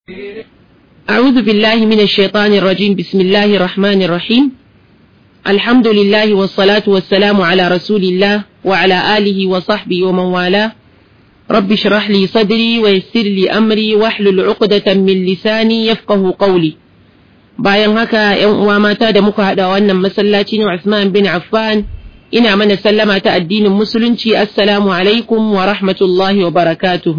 أعوذ بالله من الشيطان الرجيم بسم الله الرحمن الرحيم الحمد لله والصلاة والسلام على رسول الله وعلى آله وصحبه ومن والاه رب اشرح لي صدري ويسر لي أمري واحلل عقدة من لساني يفقه قولي bayan haka ‘yan uwa mata da muka haɗa wannan masallaci na Usman bin Affan ina mana sallama ta addinin musulunci assalamu alaikum wa rahmatullahi wa barakatuhu.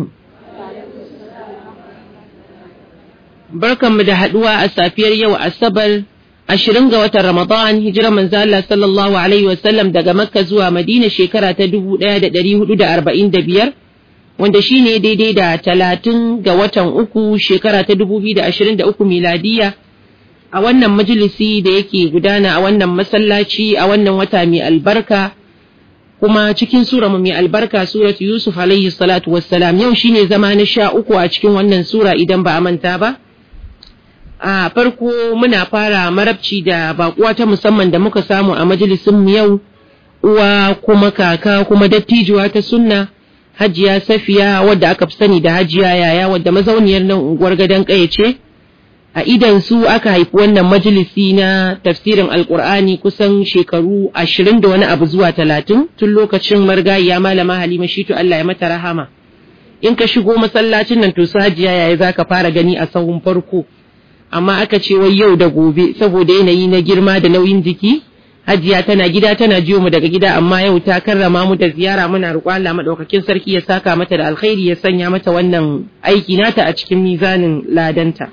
Barkanmu da haɗuwa a safiyar yau Asabar ashirin ga watan Ramadan hijirar manzo Allah sallallahu alaihi wasallam daga Makka zuwa Madina shekara ta dubu ɗaya da ɗari hudu da arba'in da biyar wanda shi ne daidai da talatin ga watan uku shekara ta dubu biyu da ashirin da uku miladiya. a wannan majalisi da yake gudana a wannan masallaci a wannan wata mai albarka kuma cikin sura mai albarka surat Yusuf alaihi salatu wassalam yau shine zama na sha uku a cikin wannan sura idan ba a manta ba a farko muna fara marabci da bakuwa ta musamman da muka samu a majalisin mu yau uwa kuma kaka kuma dattijuwa ta sunna hajiya safiya wadda aka fi sani da hajiya yaya wadda mazauniyar nan unguwar gadon ƙaya ce a idan su aka haifi wannan majalisi na tafsirin alkur'ani kusan shekaru ashirin da wani abu zuwa talatin tun lokacin margayiya malama halima shitu Allah ya mata rahama in ka shigo masallacin nan to su hajiya yaya za ka fara gani a sahun farko amma aka ce wai yau da gobe saboda yanayi na girma da nauyin jiki hajiya tana gida tana jiyo mu daga gida amma yau ta karrama mu da ziyara muna roƙon Allah madaukakin sarki ya saka mata da alkhairi ya sanya mata wannan aiki nata a cikin mizanin ladanta.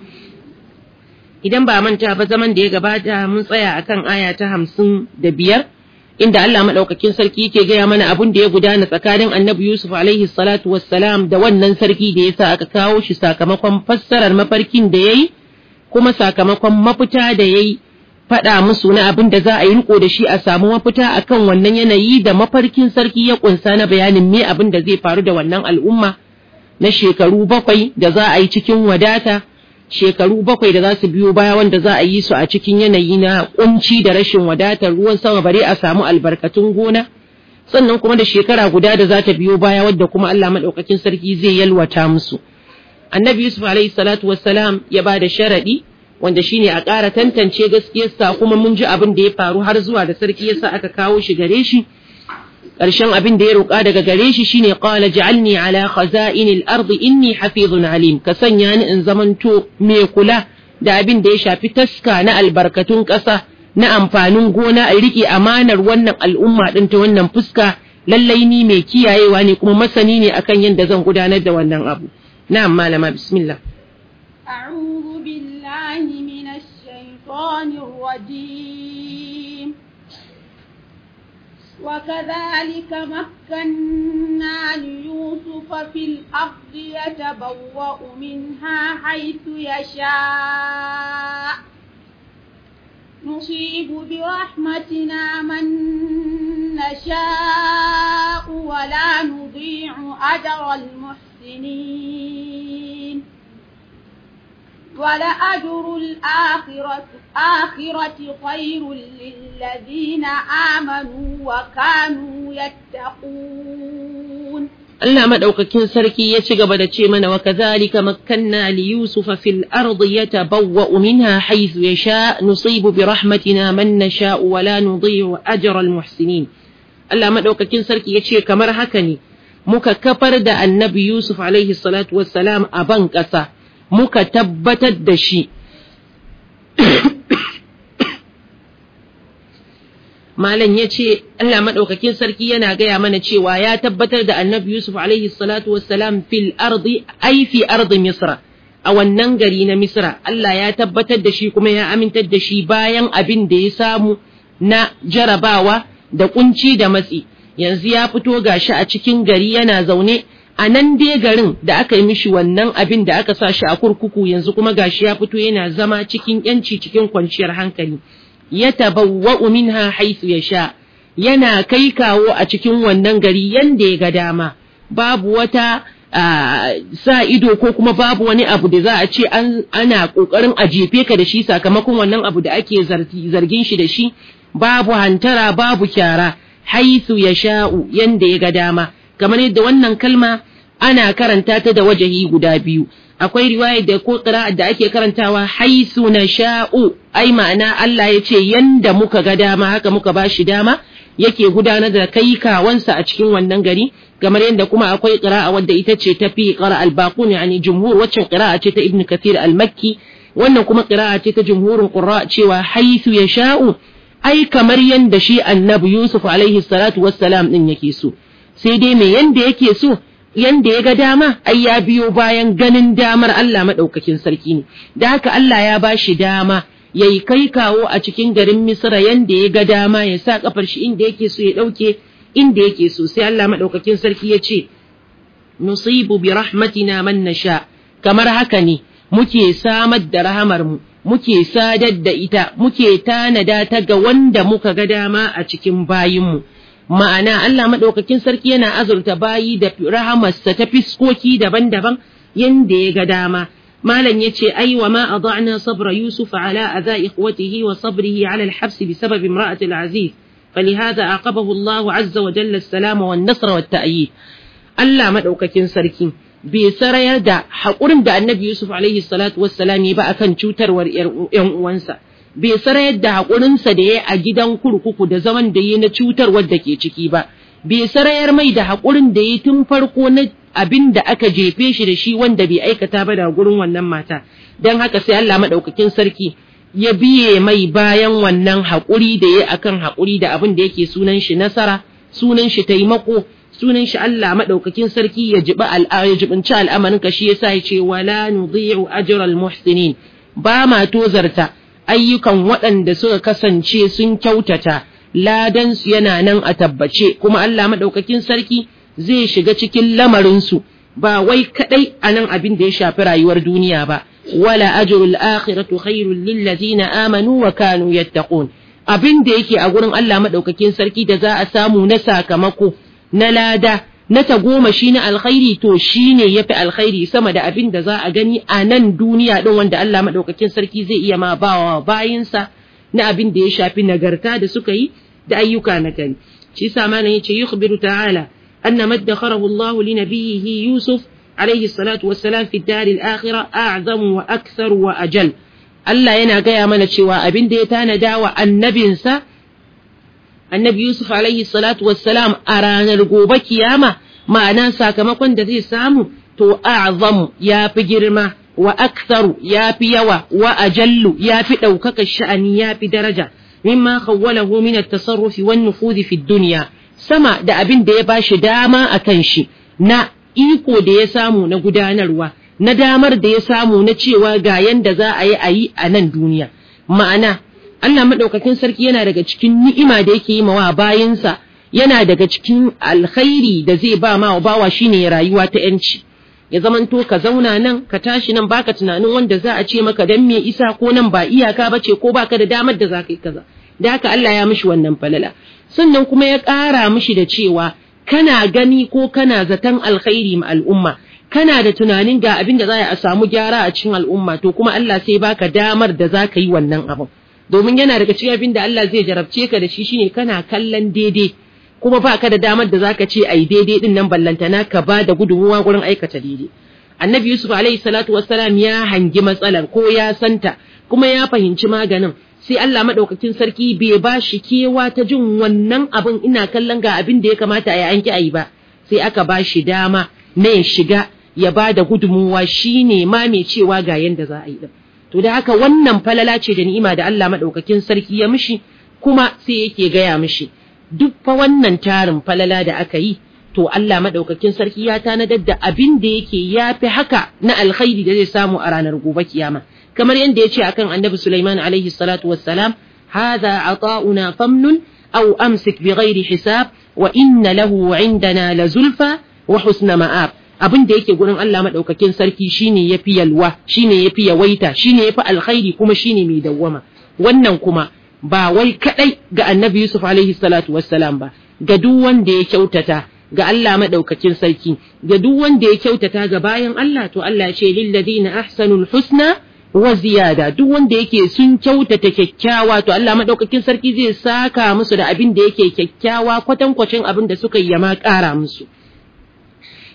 idan ba manta ba zaman da ya gabata mun tsaya akan aya ta hamsin da biyar inda Allah maɗaukakin sarki yake gaya mana abun da ya gudana tsakanin annabi Yusuf alaihi salatu wassalam da wannan sarki da yasa aka kawo shi sakamakon fassarar mafarkin da yayi kuma sakamakon mafita da yayi faɗa musu na abin da za a yi riko da shi a samu mafita akan wannan yanayi da mafarkin sarki ya kunsa na bayanin me abin da zai faru da wannan al'umma na shekaru bakwai da za a yi cikin wadata shekaru bakwai da za su biyo baya wanda za a yi su a cikin yanayi na kunci da rashin wadatar ruwan sama bare a samu albarkatun gona sannan kuma da shekara guda da za ta biyo baya wadda kuma Allah madaukakin sarki zai yalwata musu annabi yusuf alaihi salatu wassalam ya ba da sharadi wanda shine a ƙara tantance gaskiyarsa kuma mun ji abin da ya faru har zuwa da sarki yasa aka kawo shi gare shi ƙarshen abin da ya roƙa daga gare shi shine qala ja'alni ala khaza'inil ardi inni hafizun alim ka sanya ni in zamanto mai kula da abin da ya shafi taska na albarkatun ƙasa na amfanin gona a riƙe amanar wannan al'umma ɗin ta wannan fuska lallai ni mai kiyayewa ne kuma masani ne akan yadda zan gudanar da wannan abu na'am malama bismillah أعوذ بالله من الشيطان الرجيم وكذلك مكنا ليوسف في الأرض يتبوأ منها حيث يشاء نصيب برحمتنا من نشاء ولا نضيع أجر المحسنين ولأجر الآخرة آخرة خير للذين آمنوا وكانوا يتقون Allah madaukakin sarki ya ci gaba da ce mana wa kazalika makkanna li yusufa fil ardi yatabawwa'u minha haythu yasha nusibu bi rahmatina man nasha'u wa la nudhi'u ajra al muhsinin Allah madaukakin sarki ya ce kamar haka ne muka kafar da annabi Yusuf alaihi salatu wassalam a ban ƙasa muka tabbatar da shi Malam ya ce Allah maɗaukakin sarki yana gaya mana cewa ya tabbatar da annabi Yusuf alaihi salatu wassalam fil ardi ai fi ardi Misra a wannan gari na Misra Allah ya tabbatar da shi kuma ya amintar da shi bayan abin da ya samu na jarabawa da kunci da matsi yanzu ya fito gashi a cikin gari yana zaune a nan dai garin da aka yi mishi wannan abin da aka sa shi a kurkuku yanzu kuma gashi ya fito yana zama cikin yanci cikin kwanciyar hankali ya tabawwa'u minha haythu yasha yana kai kawo a cikin wannan gari yanda ya ga dama babu wata sa ido ko kuma babu wani abu da za a ce ana kokarin a jefe ka da shi sakamakon wannan abu da ake zargin shi da shi babu hantara babu kyara haythu yasha'u yanda ya ga dama kamar yadda wannan kalma ana karanta ta da wajahi guda biyu akwai riwaya da ko qira'a da ake karantawa haisu nasha'u ai ma'ana Allah ya ce yanda muka ga dama haka muka bashi dama yake gudanar da kai kawansa a cikin wannan gari kamar yadda kuma akwai qira'a wadda ita ce tafi qara al-baqun yani jumhur waccan qira'a ce ta ibn kathir al-makki wannan kuma qira'a ce ta jumhurin qurra cewa haisu yasha'u ai kamar yanda shi annabi yusuf alaihi salatu wassalam din yake so sai dai me yanda yake so yanda ya ga dama ai ya biyo bayan ganin damar Allah madaukakin sarki ne da haka Allah ya bashi dama ya yi kai kawo a cikin garin Misra yanda ya ga dama ya sa kafar shi inda yake so ya ɗauke inda yake so sai Allah maɗaukakin sarki ya ce nusibu bi rahmatina man nasha kamar haka ne muke samar da rahamar mu muke sadar da ita muke tanada ta ga wanda muka ga dama a cikin bayinmu ma'ana Allah maɗaukakin sarki yana azurta bayi da rahamarsa ta fiskoki daban-daban yanda ya ga dama مالا يتشي أي وما أضعنا صبر يوسف على أذى إخوته وصبره على الحبس بسبب امرأة العزيز فلهذا عاقبه الله عز وجل السلام والنصر والتأييد ألا مدعوك كن سركين بسرية دا حقورم دا النبي يوسف عليه الصلاة والسلام يبقى كان شوتر وانسا بسرية دا حقورم سدي أجدان كركوكو دا زمن دا ينشوتر ودكي چكيبا بسرية مي دا حقورم دا يتنفرقو abin da aka jefe shi da shi wanda bai aikata ba da gurin wannan mata don haka sai Allah maɗaukakin sarki ya biye mai bayan wannan haƙuri da ya akan haƙuri da abin da yake sunan shi nasara sunan shi taimako sunan shi Allah maɗaukakin sarki ya jibi ya jibinci al'amarin ka shi yasa ya ce wala nudhi'u ajral muhsinin ba ma tozarta ayyukan waɗanda suka kasance sun kyautata ladan su yana nan a tabbace kuma Allah maɗaukakin sarki zai shiga cikin lamarinsu ba wai kadai a nan abin da ya shafi rayuwar duniya ba wala ajrul akhiratu khairul lil ladina amanu wa kanu yattaqun abin da yake a gurin Allah madaukakin sarki da za a samu na sakamako na lada na tagomashi na alkhairi to shine yafi alkhairi sama da abin da za a gani a nan duniya din wanda Allah madaukakin sarki zai iya ma bawa bayinsa na abin da ya shafi nagarta da suka yi da ayyuka na gani shi sa malam yace yukhbiru ta'ala أن ما ادخره الله لنبيه يوسف عليه الصلاة والسلام في الدار الآخرة أعظم وأكثر وأجل Allah yana gaya mana cewa abin da ya tanada wa annabinsa annabi Yusuf alaihi salatu wassalam a ranar gobe kiyama ma'ana sakamakon da zai samu to a'zamu ya fi girma wa aktharu ya fi yawa wa ajallu ya fi ɗaukaka sha'ani ya fi daraja mimma khawwalahu min at-tasarrufi wan nufudhi fi dunya sama da abin da ya ba shi dama a kan shi na iko da ya samu na gudanarwa na damar da ya samu na cewa ga yanda za a yi a yi a nan duniya ma'ana Allah maɗaukakin sarki yana daga cikin ni'ima da yake yi mawa bayansa yana daga cikin alkhairi da zai ba ma bawa shine rayuwa ta yanci ya zamanto ka zauna nan ka tashi nan baka tunanin wanda za a ce maka dan me isa ko nan ba iyaka bace ko baka da damar da za ka yi kaza da haka Allah ya mishi wannan falala sannan kuma ya ƙara mishi da cewa kana gani ko kana zaton alkhairi ma al'umma kana da tunanin ga abin da za a samu gyara a cikin al'umma to kuma Allah sai baka damar da za ka yi wannan abin domin yana daga cikin abin da Allah zai jarabce ka da shi shine kana kallon daidai kuma baka da damar da zaka ce ai daidai din nan ballantana ka ba da gudunmuwa gurin aikata daidai annabi yusuf alaihi salatu wassalam ya hangi matsalar ko ya santa kuma ya fahimci maganin sai Allah maɗaukakin sarki bai ba shi kewa ta jin wannan abin ina kallon ga abin da ya kamata a yi anki a yi ba sai aka ba shi dama na ya shiga ya ba da gudunmuwa shi ne ma mai cewa ga yanda za a yi to da haka wannan falala ce da ni'ima da Allah maɗaukakin sarki ya mishi kuma sai yake gaya mishi duk fa wannan tarin falala da aka yi to Allah maɗaukakin sarki ya tanadar da abin da yake ya fi haka na alkhairi da zai samu a ranar gobe kiyama kamar yadda ya ce akan annabi Sulaiman alaihi salatu wassalam hadha ata'una famnun aw amsik bighairi hisab wa inna lahu indana la zulfa wa husna ma'ab abin da yake gurin Allah madaukakin sarki shine yafi yalwa shine yafi yawaita shine yafi alkhairi kuma shine mai dawwama wannan kuma ba wai kadai ga annabi Yusuf alaihi salatu wassalam ba ga duk wanda ya kyautata ga Allah madaukakin sarki ga duk wanda ya kyautata ga bayan Allah to Allah ya ce lil ladina ahsanul husna wa ziyada duk wanda yake sun kyautata kyakkyawa to Allah madaukakin sarki zai saka musu da abin da yake kyakkyawa kwatankwacin abin da suka yi ma ƙara musu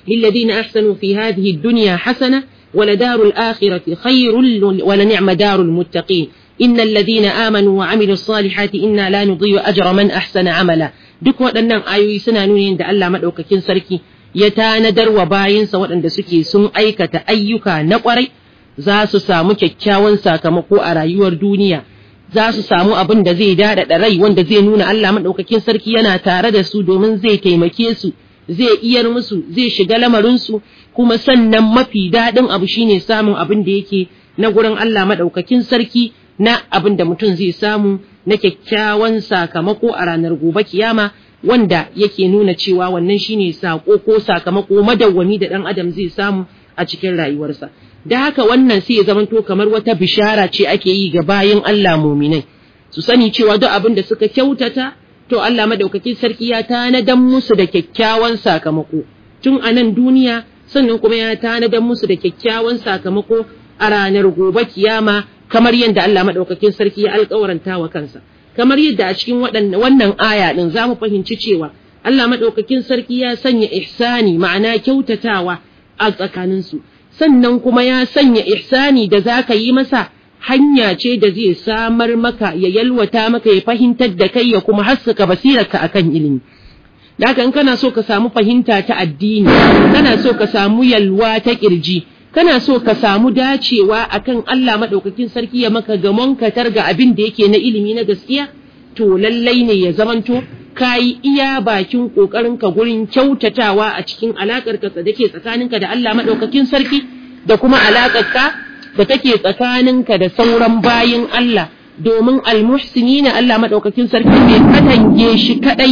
للذين أحسنوا في هذه الدنيا حسنة ولدار الآخرة خير ولنعم دار المتقين إن الذين آمنوا وعملوا الصالحات إنا لا نضيع أجر من أحسن عملا duk waɗannan ayoyi suna nuni da Allah maɗaukakin sarki ya tanadar wa bayinsa waɗanda suke sun aikata ayyuka na ƙwarai za su samu kyakkyawan sakamako a rayuwar duniya za su samu abin da zai daɗaɗa rai wanda zai nuna Allah maɗaukakin sarki yana tare da su domin zai taimake su zai iyar musu zai shiga lamarinsu kuma sannan mafi daɗin abu shine samun abin da yake na gurin Allah maɗaukakin sarki na abin da mutum zai samu na kyakkyawan sakamako a ranar gobe kiyama wanda yake nuna cewa wannan shine sako ko sakamako madawwami da ɗan adam zai samu a cikin rayuwarsa da haka wannan sai ya zamanto kamar wata bishara ce ake yi ga bayin Allah muminai su sani cewa duk abin da suka kyautata to Allah madaukakin sarki ya tanadan musu da kyakkyawan sakamako tun a nan duniya sannan kuma ya tanadan musu da kyakkyawan sakamako a ranar gobe kiyama kamar yadda Allah madaukakin sarki ya alƙawaranta wa kansa kamar yadda a cikin wannan aya din za mu fahimci cewa Allah madaukakin sarki ya sanya ihsani ma'ana kyautatawa a tsakaninsu sannan kuma ya sanya ihsani da za ka yi masa hanya ce da zai samar maka ya yalwata maka ya fahimtar da kai ya kuma haskaka basirarka akan ilimi Daka in kana so ka samu fahimta ta addini kana so ka samu yalwa ta kirji kana so ka samu dacewa akan Allah madaukakin sarki ya maka gamon katar ga abin da yake na ilimi na gaskiya to lallai ne ya zamanto kayi iya bakin ƙoƙarinka gurin kyautatawa a cikin alaƙarka da ke tsakaninka da Allah maɗaukakin sarki da kuma alaƙarka da take tsakaninka da sauran bayin Allah domin almuhsini na Allah maɗaukakin sarki bai katange shi kaɗai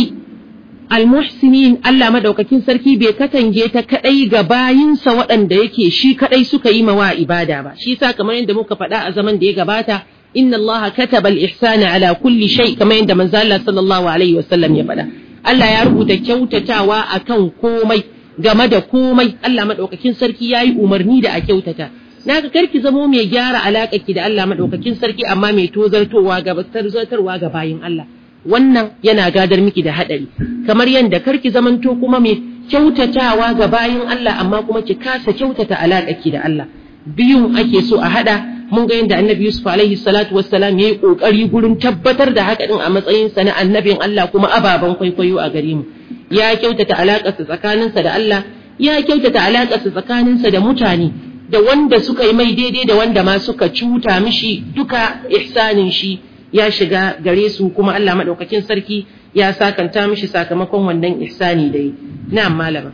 almuhsinin Allah maɗaukakin sarki bai katange ta kaɗai ga bayinsa waɗanda yake shi kaɗai suka yi mawa ibada ba shi sa kamar yadda muka faɗa a zaman da ya gabata inna Allah kataba al-ihsana ala kulli shay kamar yadda manzo Allah sallallahu alaihi wasallam ya faɗa Allah ya rubuta kyautatawa akan komai game da komai Allah madaukakin sarki yayi umarni da a kyautata naga karki zamo mai gyara ki da Allah madaukakin sarki amma mai tozartowa ga zartarwa ga bayin Allah wannan yana gadar miki da hadari kamar yadda karki zamanto kuma mai kyautatawa ga bayin Allah amma kuma ki kasa kyautata ki da Allah biyun ake so a hada mun ga yadda annabi Yusuf alaihi salatu wassalam yayi kokari gurin tabbatar da haka din a matsayin sa na annabin Allah kuma ababan kwaikwayo a gare mu ya kyautata alaƙarsa tsakaninsa da Allah ya kyautata alaƙarsa tsakaninsa da mutane da wanda suka yi mai daidai da wanda ma suka cuta mishi duka ihsanin shi ya shiga gare su kuma Allah madaukakin sarki ya sakanta mishi sakamakon wannan ihsani da yi na'am malama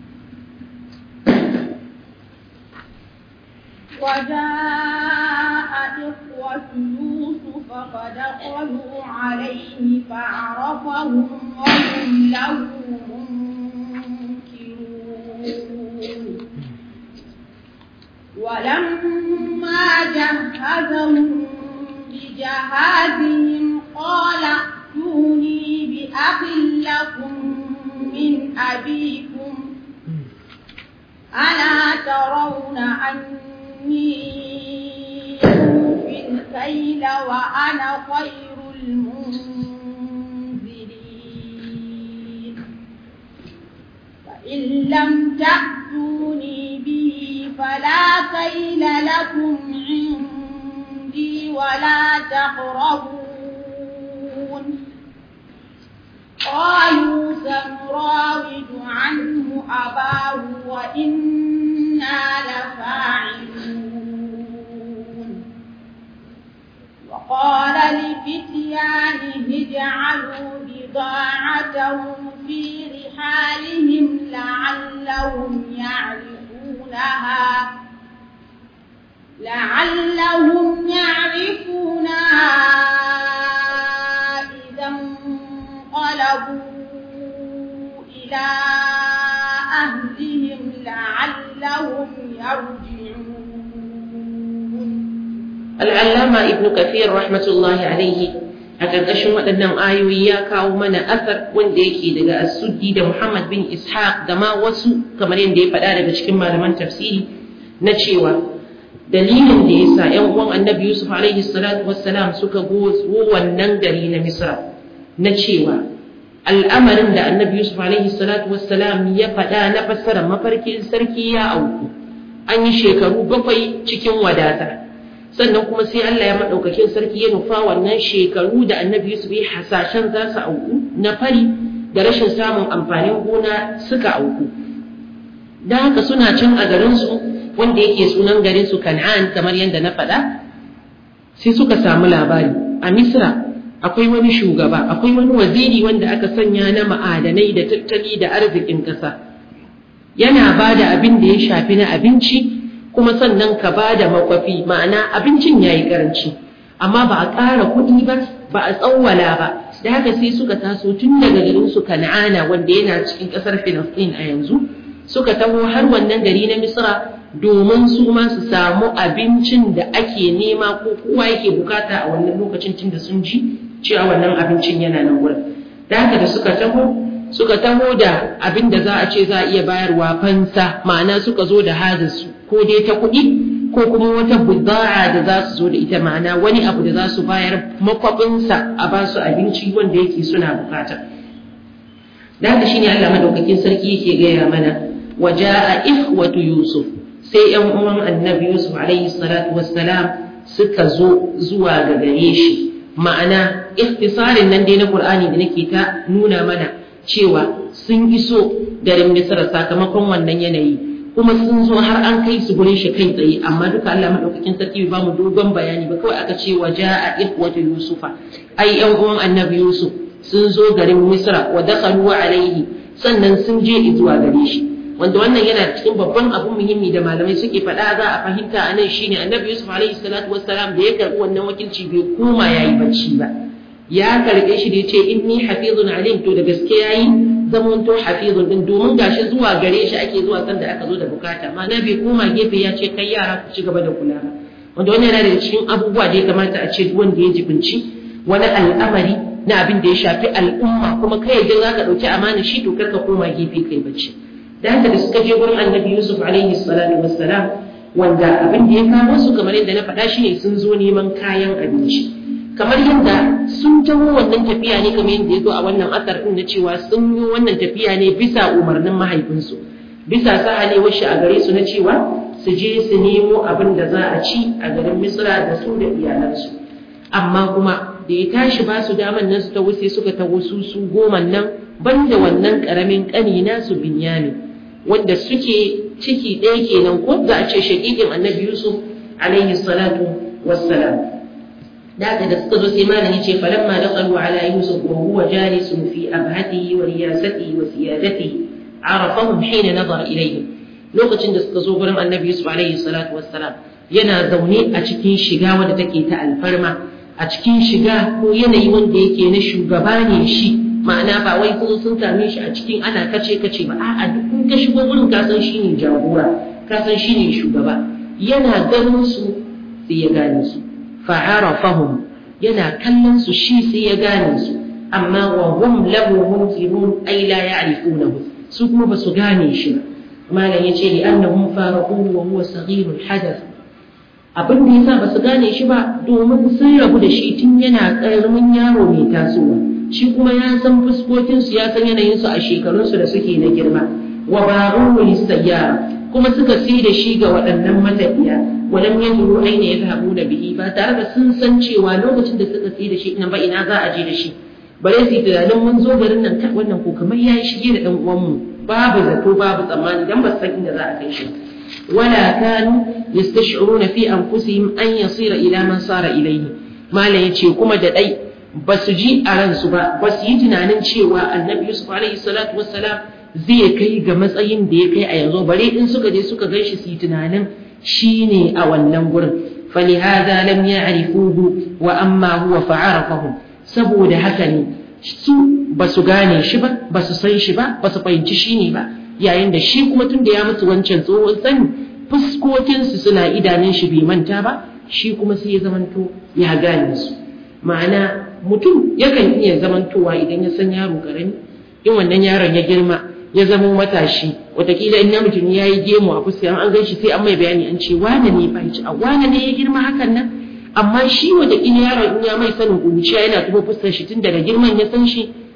وجاء إخوة يوسف فدخلوا عليه فعرفهم وهم له منكرون ولما جهزهم بجهازهم قال ائتوني بأخ لكم من أبيكم ألا ترون أن إني أوفي الكيل وأنا خير المنزلين فإن لم تأتوني به فلا كيل لكم عندي ولا تقربون قالوا سنراود عنه أباه وإنا لفاعلون وقال لفتيانه اجعلوا بضاعتهم في رحالهم لعلهم يعرفونها لعلهم يعرفونها إذا انقلبوا إلى أهلهم لعلهم يرجعون al'allama ibnu kathir rahmatullahi alaihi a ƙarƙashin waɗannan ayoyi ya kawo mana asar wanda yake daga asuddi da muhammad bin ishaq da ma wasu kamar yadda ya faɗa daga cikin malaman tafsiri na cewa dalilin da ya sa ‘yan uwan annabi yusuf alaihi salatu wassalam suka go wannan gari na misra na cewa al'amarin da annabi Yusuf alaihi salatu wassalam ya faɗa na fassarar mafarkin sarki ya auku an yi shekaru bakwai cikin wadata sannan kuma sai Allah ya maɗaukakin sarki ya nufa wannan shekaru da annabi Yusuf ya hasashen za su auku na fari da rashin samun amfanin gona suka auku da haka suna can a garinsu wanda yake sunan garinsu kan'an kamar yadda na faɗa sai suka samu labari a misra akwai wani shugaba akwai wani waziri wanda aka sanya na ma'adanai da tattali da arzikin ƙasa yana ba da abin da ya shafi na abinci kuma sannan ka ba da makwafi ma'ana abincin ya yi ƙaranci amma ba a ƙara kuɗi ba ba a tsawwala ba da haka sai suka taso tun daga garin su kan'ana wanda yana cikin ƙasar filistin a yanzu suka taho har wannan gari na misra domin su ma su samu abincin da ake nema ko kowa yake bukata a wannan lokacin tun da sun ji cewa wannan abincin yana nan wurin da haka da suka taho suka taho da abin da za a ce za a iya bayarwa fansa ma'ana suka zo da hajarsu ko dai ta kuɗi ko kuma wata buda'a da za su zo da ita ma'ana wani abu da za su bayar makwabinsa a ba su abinci wanda yake suna bukata da haka shine Allah madaukakin sarki yake gaya mana waja'a ikhwatu yusuf sai yan uwan annabi yusuf alaihi salatu wassalam suka zo zuwa ga gare shi ma'ana ikhtisarin nan dai na qur'ani da nake ta nuna mana cewa sun iso garin misra sakamakon wannan yanayi kuma sun zo har an kai su gurin shi kai tsaye amma duka Allah madaukakin sarki bai bamu dogon bayani ba kawai aka ce waja'a ikhwatu yusufa ai yan uwan annabi yusuf sun zo garin misra wa dakhalu alaihi sannan sun je zuwa gare shi wanda wannan yana cikin babban abu muhimmi da malamai suke faɗa za a fahimta a nan shine annabi yusuf alaihi salatu wassalam da ya karɓi wannan wakilci bai koma yayi bacci ba ya karɓe shi da ya ce inni hafizun alim to da gaske yayi zamanto hafizun din domin gashi zuwa gare shi ake zuwa sanda aka zo da bukata ma'ana bai koma gefe ya ce kai yara ku ci gaba da kula ba wanda wannan yana daga cikin abubuwa da ya kamata a ce wanda ya jibinci wani al'amari na abin da ya shafi al'umma kuma kai yadda za ka ɗauki amana shi to kar ka koma gefe kai bacci da haka da suka je gurin annabi yusuf alaihi salatu wassalam wanda abin da ya kawo su kamar yadda na faɗa shine sun zo neman kayan abinci kamar yadda sun taho wannan tafiya ne kamar yadda ya zo a wannan asar din na cewa sun yi wannan tafiya ne bisa umarnin mahaifinsu bisa sahalewar shi a gare su na cewa su je su nemo abin da za a ci a garin misra da su da iyalansu amma kuma da ya tashi ba su daman nan su ta wuce suka taho su su goma nan banda wannan karamin kani nasu binyamin wanda suke ciki ɗaya kenan ko za a ce shaƙiƙin annabi yusuf alaihi salatu wassalam da haka da suka zo sai malam yace falamma daqalu ala yusuf wa huwa jalisun fi abhatihi wa riyasatihi wa siyadatihi arafahum hina nazara ilayhim lokacin da suka zo gurin annabi yusuf alaihi salatu wassalam yana zaune a cikin shiga wadda take ta alfarma a cikin shiga ko yanayi wanda yake na shugaba ne shi ma'ana ba wai kuma sun same shi a cikin ana kace kace ba a'a duk in ka shigo gurin ka san shine jagora ka san shine shugaba yana ganin su sai ya gane su fa'arafahum yana kallon su shi sai ya gane su amma wa hum lahu munkirun ay la ya'rifunahu su kuma ba su gane shi ba malam yace li annahum faraquhu wa huwa saghirul hadath abin da yasa ba su gane shi ba domin sun rabu da shi tun yana karamin yaro mai tasowa shi kuma ya san fuskokinsu ya san yanayinsu a shekarunsu da suke na girma wa ba'uhu lisayyara kuma suka sai da shi ga waɗannan matafiya walam yadru aina yadhhabuna bihi ba tare da sun san cewa lokacin da suka sai da shi ina ba ina za a je da shi bare su tunanin mun zo garin nan kai wannan ko kamar yayi shige da dan uwanmu babu zato babu tsammani dan ba san inda za a kai shi wala kanu yastash'uruna fi anfusihim an yasira ila man sara ilayhi mala yace kuma da dai ba su ji a ransu ba ba su yi tunanin cewa annabi yusuf alaihi salatu wassalam zai kai ga matsayin da ya kai a yanzu bare in suka je suka gan shi su yi tunanin shi ne a wannan gurin falihaza lam ya'rifuhu wa amma huwa fa'arafahum saboda haka ne su ba su gane shi ba ba su san shi ba ba su fahimci shi ne ba yayin da shi kuma tun da ya mutu wancan tsohon sani fuskokinsu suna idanun shi bai manta ba shi kuma sai ya zamanto ya gane su ma'ana mutum yakan iya zamantowa idan ya san yaro karami in wannan yaron ya girma ya zama matashi watakila in namiji ne ya yi gemu a fuska an gan shi sai an mai bayani an ce wane ne ba ci a wane ne ya girma hakan nan amma shi watakila yaron in ya mai sanin kuruciya yana tuba fuskar shi tun daga girman ya san shi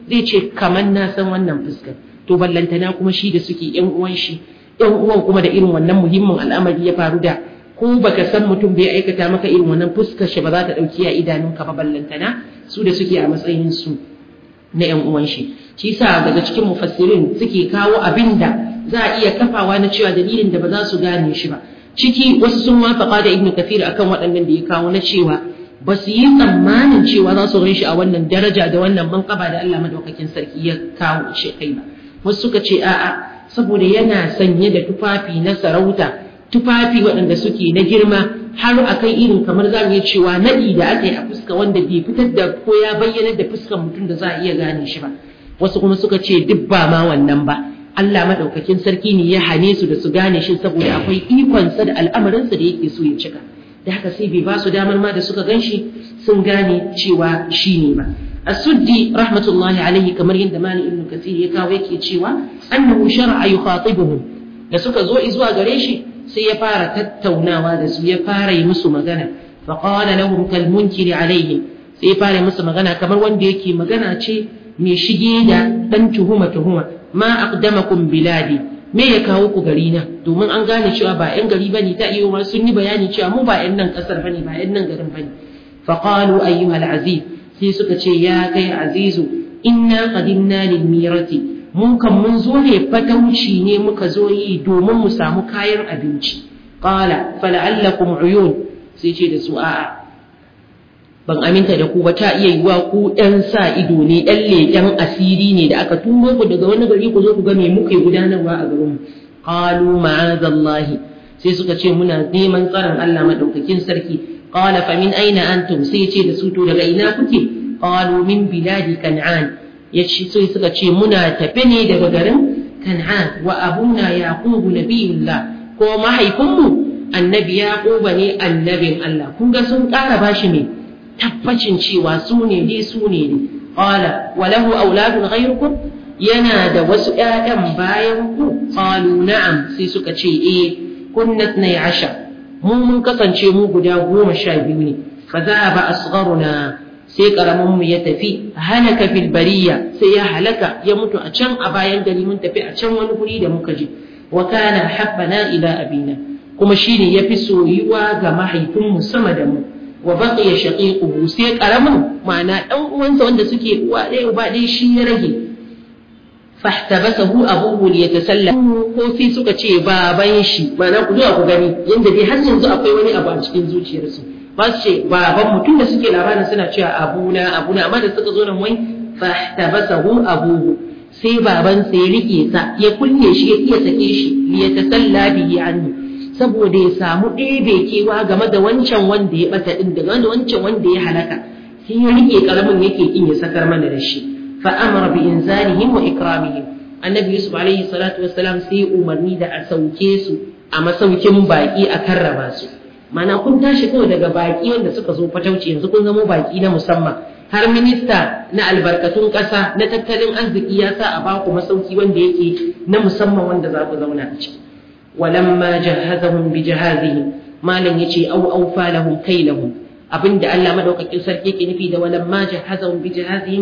zai ce kamar na san wannan fuskar to ballantana kuma shi da suke yan uwan shi yan uwan kuma da irin wannan muhimmin al'amari ya faru da ko baka san mutum bai aikata maka irin wannan fuskar shi ba za ta dauki a idanunka ba ballantana su da suke a matsayin su na yan uwan shi shi yasa daga cikin mufassirin suke kawo abin da za a iya kafawa na cewa dalilin da ba za su gane shi ba ciki wasu sun wafaka da ibnu kafir akan waɗannan da ya kawo na cewa ba su yi tsammanin cewa za su shi a wannan daraja da wannan manƙaba da Allah madaukakin sarki ya kawo shi kai ba wasu suka ce a'a saboda yana sanye da tufafi na sarauta tufafi waɗanda suke na girma har akan irin kamar za mu iya cewa naɗi da aka yi a fuska wanda bai fitar da ko ya bayyana da fuskar mutum da za a iya gane shi ba wasu kuma suka ce duk ba ma wannan ba Allah madaukakin sarki ne ya hane su da su gane shi saboda akwai ikonsa da al'amarinsa da yake so ya cika da haka sai bai ba su damar ma da suka gan shi sun gane cewa shi ne ba asuddi rahmatullahi alaihi kamar yadda mali ibn kasir ya kawo yake cewa annahu shar'a yukhatibuhum da suka zo zuwa gare shi sai ya fara tattaunawa da su ya fara yi musu magana fa qala lahum kal munkiri alaihim sai ya fara musu magana kamar wanda yake magana ce mai shige da dan tuhuma tuhuma ma aqdamakum biladi me ya kawo ku gari na domin an gane cewa ba yan gari bane ta iyo ma sun yi bayani cewa mu ba yan nan kasar bane ba yan nan garin bane fa qalu ayyuhal aziz sai suka ce ya kai azizu inna qadimna lil mirati mun kan mun zo ne fatauci ne muka zo yi domin mu samu kayan abinci qala fala'allakum uyun sai ce da su a'a ban aminta da ku ba ta iya yiwa ku ɗan sa ido ne ɗan leƙen asiri ne da aka turo ku daga wani gari ku zo ku ga me muke gudanarwa a garin mu qalu ma'azallahi sai suka ce muna neman tsaron Allah madaukakin sarki qala fa min aina antum sai ya ce da su to daga ina kuke qalu min biladi kan'an yace sai suka ce muna tafe ne daga garin kan'an wa abuna yaqubu nabiyullah ko mahaifinmu annabi yaquba ne annabin Allah kun ga sun ƙara bashi ne tabbacin cewa su ne dai su ne ne qala wa lahu auladun ghayrukum yana da wasu ƴaƴan bayan ku qalu na'am sai suka ce eh kunna 12 mu mun kasance mu guda goma sha biyu ne fa zahaba asgharuna sai karamin mu ya tafi halaka fil bariya sai ya halaka ya mutu a can a bayan gari mun tafi a can wani guri da muka je wa kana habbana ila abina kuma shine yafi soyuwa ga mahaifinmu sama da mu wa baqiya shaqiquhu sai karamin ma'ana dan uwansa wanda suke uwa ɗaya uba ɗaya shi ya rage fahtabasahu abuhu liyatasalla ko sai suka ce baban shi ma'ana ku zuwa ku gani yanda dai har yanzu akwai wani abu a cikin zuciyarsu ba su ce baban mutum da suke labarin suna cewa abuna abuna amma da suka zo nan wai fahtabasahu abuhu sai baban sai ya rike sa ya kulle shi ya iya sake shi liyatasalla bihi anhu saboda ya samu ɗebe kewa game da wancan wanda ya ɓata ɗin da wancan wanda ya halaka sai ya rike ƙaramin yake ƙin ya sakar mana da shi fa amara bi inzalihim wa ikramihim annabi yusuf alaihi salatu wassalam sai umarni da a sauke su a masaukin baki a karraba su mana kun tashi kawai daga baki wanda suka zo fatauci yanzu kun zama baki na musamman har minista na albarkatun ƙasa na tattalin arziki ya sa a baku masauki wanda yake na musamman wanda za ku zauna a ciki ولما جهزهم بجهازهم ما لن يجي أو أوفى لهم كيلهم أبن الله مدوك sarki yake nufi da walamma jahazahum bi jahazihim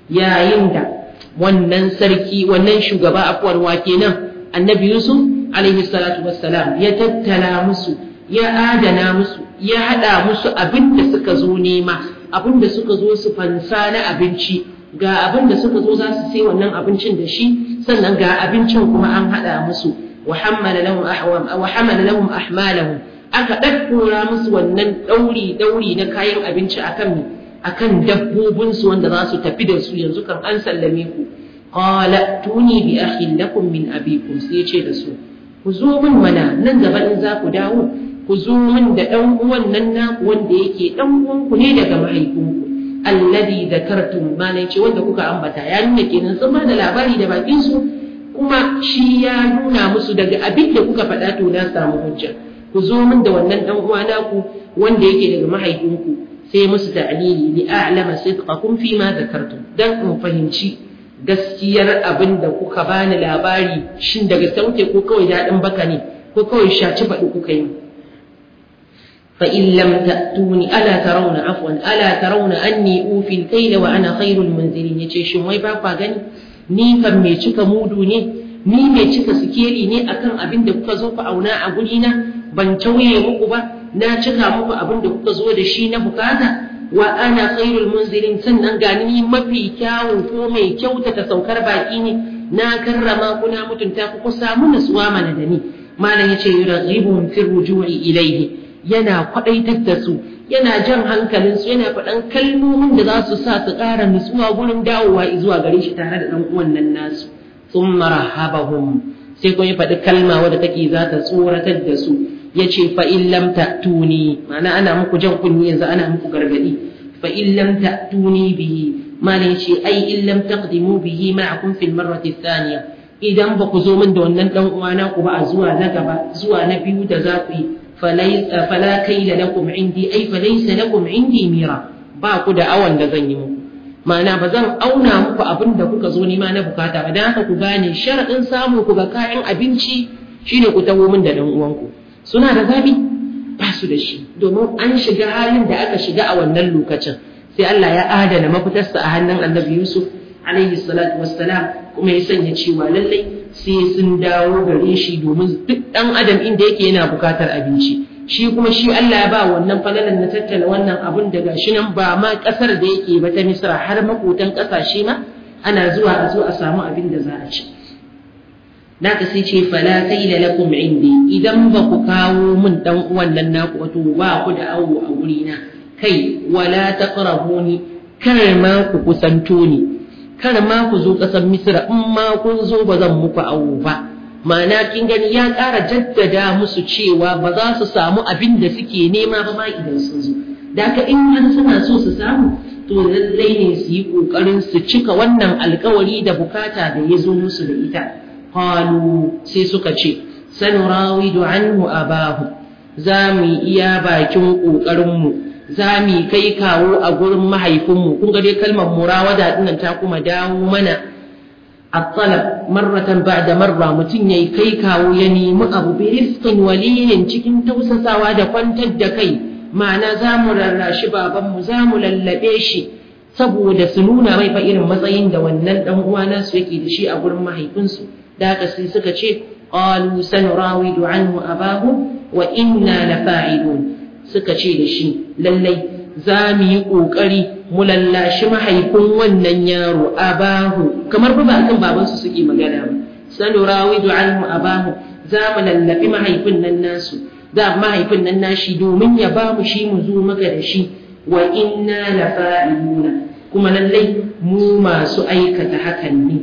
yayin da wannan sarki wannan shugaba afwar wa kenan annabi yusuf alaihi salatu wassalam ya tattala musu ya adana musu ya hada musu abin da suka zo nema abin da suka zo su fansa na abinci ga abin da suka zo za su sai wannan abincin da shi sannan ga abincin kuma an hada musu وحمل لهم أحوام وحمل لهم أحمالهم aka ɗaɗɗora musu wannan ɗauri ɗauri na kayan abinci akan akan dabbobinsu wanda za su tafi da su yanzu kan an sallame ku qala tuni bi akhin lakum min abikum sai ce da su ku zo min mana nan gaba in za ku dawo ku zo min da ɗan uwan nan naku wanda yake ɗan uwanku ne daga mahaifinku alladhi zakartum ma ne ce wanda kuka ambata ya nuna kenan sun ba da labari da bakin su kuma shi ya nuna musu daga abin da kuka faɗa to na samu hujja ku zo min da wannan dan uwa naku wanda yake daga mahaifinku sai musu ta'lili li a'lama sidqakum fi ma zakartum dan in fahimci gaskiyar abin da kuka bani labari shin daga sauke ko kawai daɗin baka ne ko kawai shaci faɗi kuka yi fa in lam ta'tuni ala tarawna afwan ala tarawna anni ufi al-kayla wa ana khairul munzilin yace shin wai ba kwa gani ni kan me cika mudu ne ni me cika sikeli ne akan abin da kuka zo ku auna a guri na ban tauye muku ba na cika muku abin da kuka zo da shi na bukata wa ana khairul munzilin sannan ga ni mafi kyawun ko mai kyautata saukar baki ne na karrama ku na mutunta ku ku samu nutsuwa mana da ni malam yace yurghibuhum fi ruju'i ilayhi yana kwadaitar da su yana jan hankalin su yana faɗan kalmomin da za su sa su ƙara nutsuwa gurin dawowa zuwa gare shi tare da ɗan uwan nan nasu thumma rahabahum sai kuma ya faɗi kalma wadda take za ta tsoratar da su yace fa in lam ta'tuni ma'ana ana muku jan kunni yanzu ana muku gargadi fa in lam ta'tuni bihi malam yace ai in lam taqdimu bihi ma'akum fil marrati thaniya idan ba ku zo min da wannan dan uwana ku ba a zuwa na gaba zuwa na biyu da za ku yi fala kaila lakum indi ai falaysa lakum indi mira ba ku da awan da zan yi muku ma'ana ba zan auna muku abin da kuka zo nima na bukata ba dan haka ku gane sharadin samu ku ga kayan abinci shine ku taho min da dan uwanku suna da zabi ba su da shi domin an shiga halin da aka shiga a wannan lokacin sai Allah ya adana mafitarsa a hannun Annabi Yusuf alaihi salatu wassalam kuma ya sanya cewa lallai sai sun dawo gare shi domin duk dan adam inda yake yana bukatar abinci shi kuma shi Allah ya ba wannan falalan na tattala wannan abun daga shi nan ba ma kasar da yake ba ta Misra har makotan kasashe ma ana zuwa a zo a samu abin da za a ci naka sai ce fala kaila lakum indi idan ba ku kawo min dan uwan nan naku wato ba ku da awo a wuri na kai wala taqrabuni kar ma ku kusanto ni kar ma ku zo kasar misra in ma kun zo ba zan muku awo ba ma'ana kin gani ya ƙara jaddada musu cewa ba za su samu abin da suke nema ba ma idan sun zo da haka in har suna so su samu to lallai ne su yi ƙoƙarin su cika wannan alkawari da bukata da ya zo musu da ita qalu sai suka ce sanurawidu anhu abahu za mu iya bakin ƙoƙarinmu za mu kai kawo a gurin mahaifinmu kun ga dai kalmar murawada dinnan ta kuma dawo mana at-talab marratan ba'da marra mutum yayi kai kawo ya nemi abu bi rizqin waliyin cikin tausasawa da kwantar da kai ma'ana za mu rarrashi babanmu za mu lallabe shi saboda su nuna mai fa irin matsayin da wannan dan uwa nasu yake da shi a gurin mahaifinsu da haka sai suka ce qalu sanurawidu anhu abahu wa inna lafa'ilun suka ce da shi lallai za mu yi ƙoƙari mu lallashi mahaifin wannan yaro abahu kamar ba kan babansu suke magana ba sanurawidu anhu abahu za mu lallabi mahaifin nan nasu da mahaifin nan nashi domin ya ba mu shi mu zo maka da shi wa inna lafa'iluna kuma lallai mu masu aikata hakan ne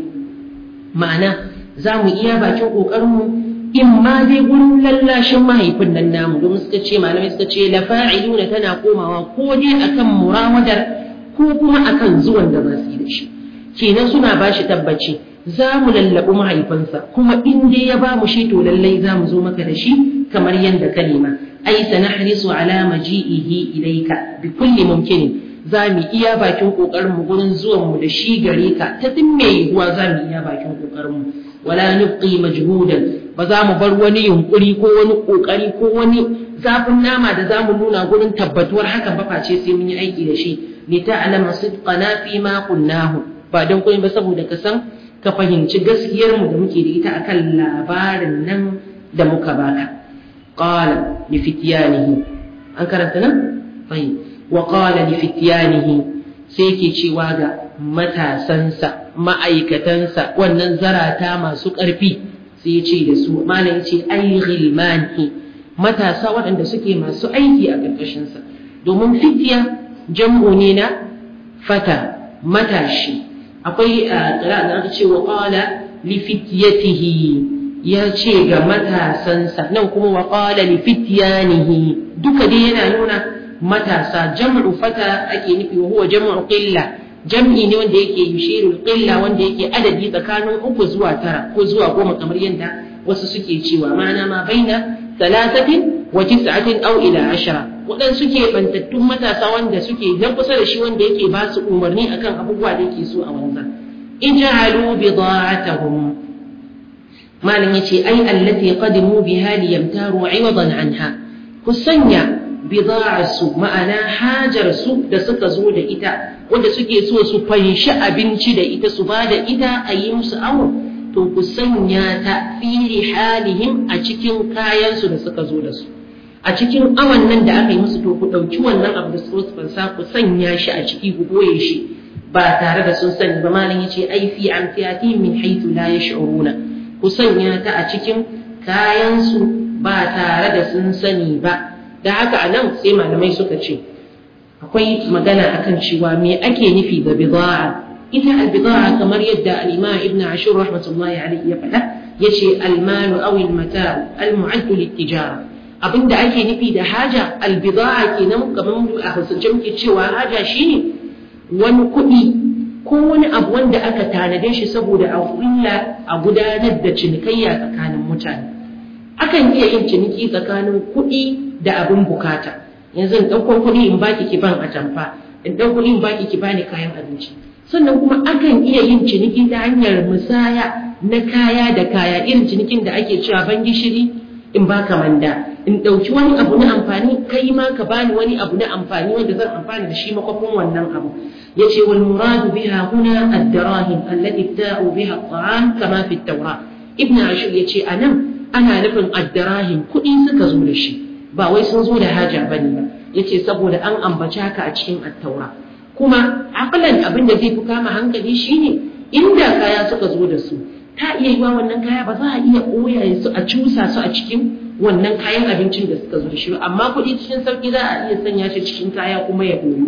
ma'ana za mu iya bakin ƙoƙarinmu in ma dai gurin lallashin mahaifin nan namu domin suka ce malamai suka ce la fa'iluna tana komawa ko dai akan murawadar ko kuma akan zuwan da za su yi da shi kenan suna ba shi tabbaci za mu lallaɓi mahaifinsa kuma in dai ya ba mu shi to lallai za mu zo maka da shi kamar yadda ka nema ai sanahrisu ala maji'ihi ilayka bi kulli mumkinin za mu iya bakin kokarin mu gurin zuwan mu da shi gare ka ta tun me yiwuwa za mu iya bakin kokarin mu wala nubqi majhudan ba za mu bar wani yunkuri ko wani kokari ko wani zafin nama da za mu nuna gurin tabbatuwar hakan ba face sai mun yi aiki da shi li ta'lama sidqana fi ma qulnahu ba dan koyi ba saboda ka san ka fahimci gaskiyar mu da muke da ita akan labarin nan da muka baka qala li fityanihi an karanta nan fahim wa qala li fityanihi sai yake cewa ga matasansa ma'aikatansa wannan zarata masu ƙarfi sai ce da su malam ce ai ghilmani matasa waɗanda suke masu aiki a ƙarƙashinsa domin fitiya jam'u ne na fata matashi akwai a ƙira da aka ce wa qala li fityatihi ya ce ga matasansa nan kuma wa qala li fityanihi duka dai yana nuna matasa jam'u fata ake nufi wa huwa jam'u qilla jam'i ne wanda yake yushiru qilla wanda yake adadi tsakanin uku zuwa tara ko zuwa goma kamar yadda wasu suke cewa ma'ana ma baina talatatin wa tis'atin aw ila ashara wadan suke bantattun matasa wanda suke dan kusa da shi wanda yake ba su umarni akan abubuwa da yake so a wanzan ij'alu bida'atahum malam yace ai allati qadimu biha liyamtaru 'iwadan anha ku sanya bida'arsu ma'ana hajarsu da suka zo da ita wanda suke so su fanshi abinci da ita su ba da ita a yi musu awo to ku sanya ta fi halihim a cikin kayansu da suka zo da su a cikin awan nan da aka yi musu to ku ɗauki wannan abu da su fansa ku sanya shi a ciki ku boye shi ba tare da sun sani ba malam yace ai fi amfiyati min haythu la yash'uruna ku sanya ta a cikin kayansu ba tare da sun sani ba da haka anan sai malamai suka ce akwai magana akan cewa me ake nufi da bid'a ita al-bid'a kamar yadda al-imam ibn ashur rahmatullahi alayhi ya faɗa yace al-malu aw al-mata'u al-mu'add lit-tijara abinda ake nufi da haja al-bid'a kenan kamar a hausance muke cewa haja shine wani kuɗi ko wani abu wanda aka tanade shi saboda a kulla a gudanar da cinikayya tsakanin mutane akan iya yin ciniki tsakanin kuɗi da abin bukata yanzu in ɗaukon kuɗi in baki ki ban atamfa in ɗau kuɗi in baki ki bani kayan abinci sannan kuma akan iya yin ciniki ta hanyar musaya na kaya da kaya irin cinikin da ake cewa ban gishiri in baka manda in ɗauki wani abu na amfani kai ma ka bani wani abu na amfani wanda zan amfani da shi makwafin wannan abu yace wal muradu biha huna ad-darahim allati ibta'u biha at-ta'am kama fi at-tawra ibn ashur yace anan ana nufin ad-darahim kuɗi suka zo da shi ba wai sun zo da haja bane ba yace saboda an ambaci haka a cikin at-taura kuma aqlan abin da zai fi kama hankali shine inda kaya suka zo da su ta iya yiwa wannan kaya ba za a iya koya su a cusa su a cikin wannan kayan abincin da suka zo da shi amma kuɗi cikin sauki za a iya sanya shi cikin kaya kuma ya koyo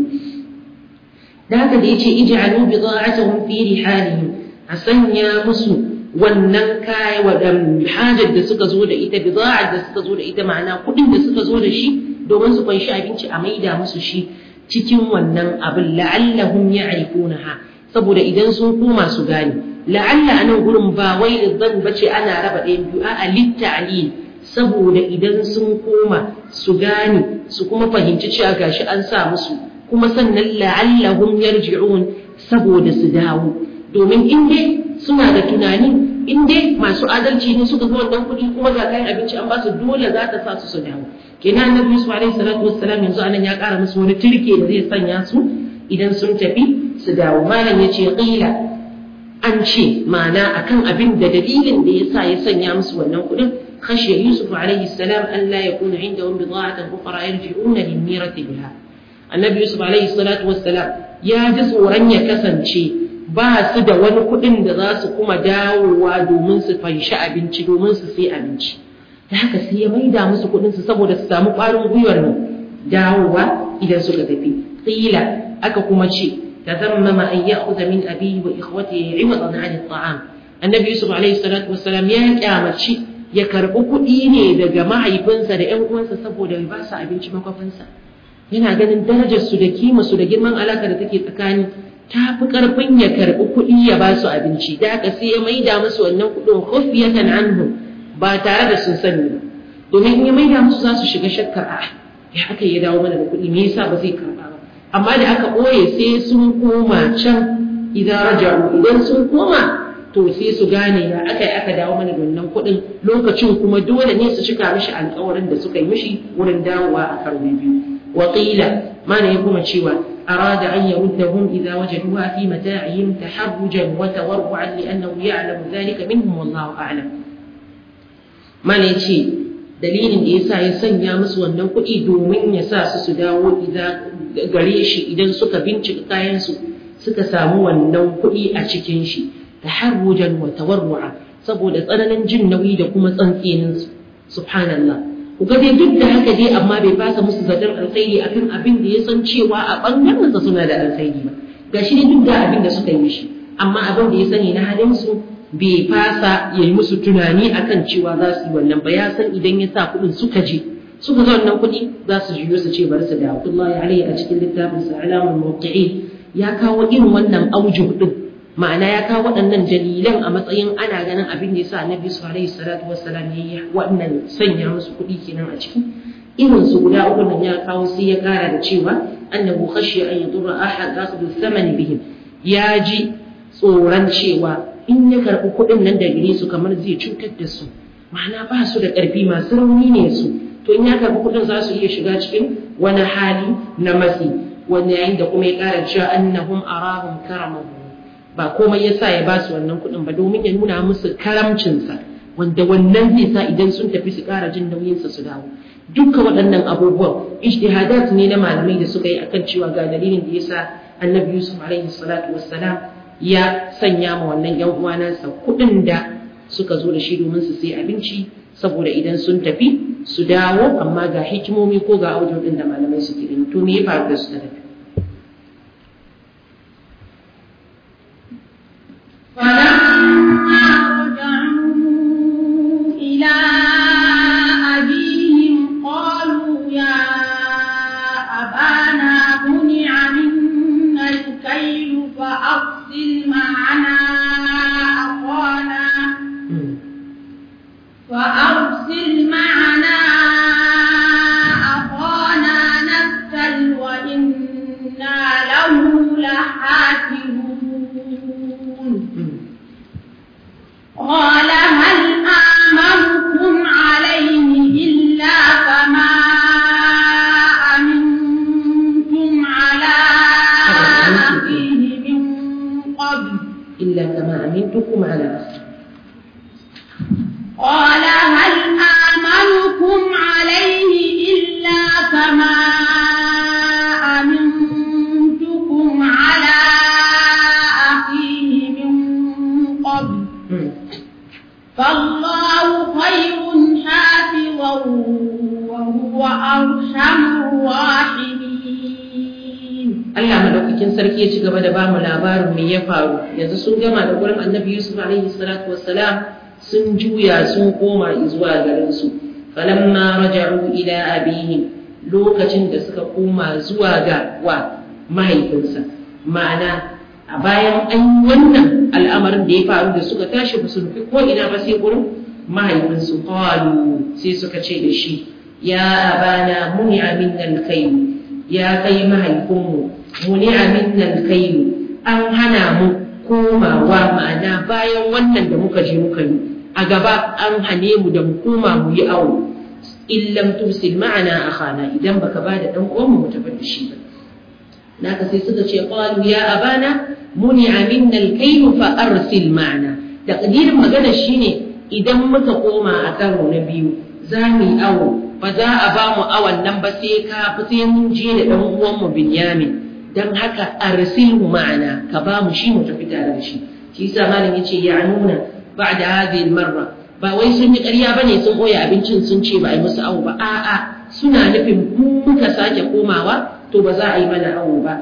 da haka da yace ij'alu bida'atuhum fi rihalihim a sanya musu wannan kaya wadan hajar da suka zo da ita bida'ar da suka zo da ita ma'ana kuɗin da suka zo da shi domin su kwanshi abinci a maida musu shi cikin wannan abin la'allahum ya'rifunaha saboda idan sun koma su gane la'alla anan gurin ba wai idan bace ana raba ɗayan biyu a'a litta'lil saboda idan sun koma su gane su kuma fahimci cewa gashi an sa musu kuma sannan la'allahum yarji'un saboda su dawo domin in dai suna da tunani in dai masu adalci ne suka ga wannan kuɗi kuma ga kayan abinci an ba su dole za ta sa su su dawo kenan annabi Yusuf alaihi salatu wassalam yanzu anan ya ƙara musu wani turke da zai sanya su idan sun tafi su dawo malam yace qila an ce ma'ana akan abin da dalilin da yasa ya sanya musu wannan kuɗin خشي يوسف عليه السلام أن لا يكون عندهم بضاعة أخرى يرجعون للميرة بها النبي يوسف عليه الصلاة والسلام يا جسو رن يكسنشي ba su da wani kuɗin da za su kuma dawowa domin su fanshi abinci domin su sai abinci da haka sai ya maida musu kuɗin su saboda su samu ƙwarin gwiwar dawowa idan suka tafi qila aka kuma ce tazammama an ya'khudha min abihi wa ikhwatihi 'iwadan 'an at-ta'am annabi yusuf alaihi salatu wassalam ya kyamaci ya karɓi kuɗi ne daga mahaifinsa da 'yan uwansa saboda ya ba su abinci makwafinsa yana ganin darajarsu da kimarsu da girman alaka da take tsakani ta fi ƙarfin ya karɓi kuɗi ya ba su abinci da haka sai ya maida musu wannan kuɗin khufiyatan anhu ba tare da sun sani ba domin in ya maida musu za su shiga shakkar a ya aka ya dawo mana da kuɗi me yasa ba zai karɓa ba amma da aka ɓoye sai sun koma can idan raja'u idan sun koma to sai su gane ya aka yi aka dawo mana da wannan kuɗin lokacin kuma dole ne su cika mishi alƙawarin da suka yi mishi wurin dawowa a karo biyu waƙila mana ya kuma cewa arada an yaruddahum idza wajaduha fi mata'ihim taharrujan wa tawarru'an li'annahu ya'lamu dhalika minhum wallahu a'lam mana yace dalilin da yasa ya sanya musu wannan kuɗi domin ya sa su su dawo gare shi idan suka bincika kayan su suka samu wannan kuɗi a cikin shi taharrujan wa tawarru'a saboda tsananin jin nauyi da kuma tsantsinin su subhanallah ku ga dai duk da haka dai amma bai fasa musu zaton alkhairi akan abin da ya san cewa a bangaren sa suna da alkhairi ba gashi ne duk da abin da suka yi mishi amma abin da ya sani na halin su bai fasa ya yi musu tunani akan cewa za su yi wannan ba ya san idan ya sa kuɗin suka je suka ga wannan kuɗi za su juyo su ce bari su dawo Allah ya a cikin littafin sa alamul muwaqqi'in ya kawo irin wannan aujuh din ma'ana ya kawo waɗannan dalilan a matsayin ana ganin abin da yasa annabi su alaihi salatu wassalam ya yi waɗannan sanya musu kuɗi kenan a ciki irin su guda uku nan ya kawo sai ya ƙara da cewa annahu khashiya an yadurra ahad akhdhu thamani bihim ya ji tsoron cewa in ya karɓi kuɗin nan da gare su kamar zai cutar da su ma'ana ba su da ƙarfi masu rauni ne su to in ya karɓi kuɗin za su iya shiga cikin wani hali na matsi wanda yayin da kuma ya ƙara cewa annahum arahum karamahu ba komai yasa ya ba su wannan kuɗin ba domin ya nuna musu karamcinsa wanda wannan zai sa idan sun tafi su ƙara jin nauyinsa su dawo dukkan waɗannan abubuwan ijtihadat ne na malamai da suka yi akan cewa ga dalilin da yasa annabi yusuf alaihi salatu wassalam ya sanya ma wannan yan uwa nasa kuɗin da suka zo da shi domin su sai abinci saboda idan sun tafi su dawo amma ga hikimomi ko ga audio din da malamai suke gani to me ya faru da su ta tafi فلما رجعوا إلى أبيهم قالوا يا أبانا منع منا الكيل فأرسل معنا أخانا فأرسل معنا أخانا نكتل وإنا له لحافظون قال هل آمنكم عليه إلا كما أمنتم على أخيه من قبل إلا كما أمنتكم على أخي قال هل آمنكم عليه إلا كما أمنتكم على أخيه من قبل فالله خير حافظا وهو أرحم الراحمين Allah madaukakin sarki ya ci gaba da bamu labarin me ya faru yanzu sun gama da gurin Annabi Yusuf alaihi salatu wassalam sun juya sun koma zuwa garin su falamma raja'u ila abihim lokacin da suka koma zuwa ga wa mahaifinsa ma'ana a bayan an yi wannan al'amarin da ya faru da suka tashi ba su nufi ko ina ba sai gurin mahaifinsu qalu sai suka ce da shi ya abana muni minnal kayl ya kai mahaifinmu muni minnal kayl an hana mu komawa ma'ana bayan wannan da muka je muka yi a gaba an hane mu da mu koma mu yi awo illam tursil ma'ana akhana idan baka bada dan uwan mu tafi da shi ba naka sai suka ce qalu ya abana muni'a minna al-kayl fa arsil ma'ana taqdirin magana shine idan muka koma a karo na biyu za mu yi awo ba za a ba mu awon nan ba sai ka sai mun je da dan uwan mu Binyamin dan haka arsilhu ma'ana ka ba mu shi mu tafi tare da shi shi yasa malam yace ya nuna ba'da hadhihi al-marra ba wai sun yi ƙarya bane sun koya abincin sun ce ba a yi musu awo ba a'a suna nufin muka sake komawa to ba za a yi mana awo ba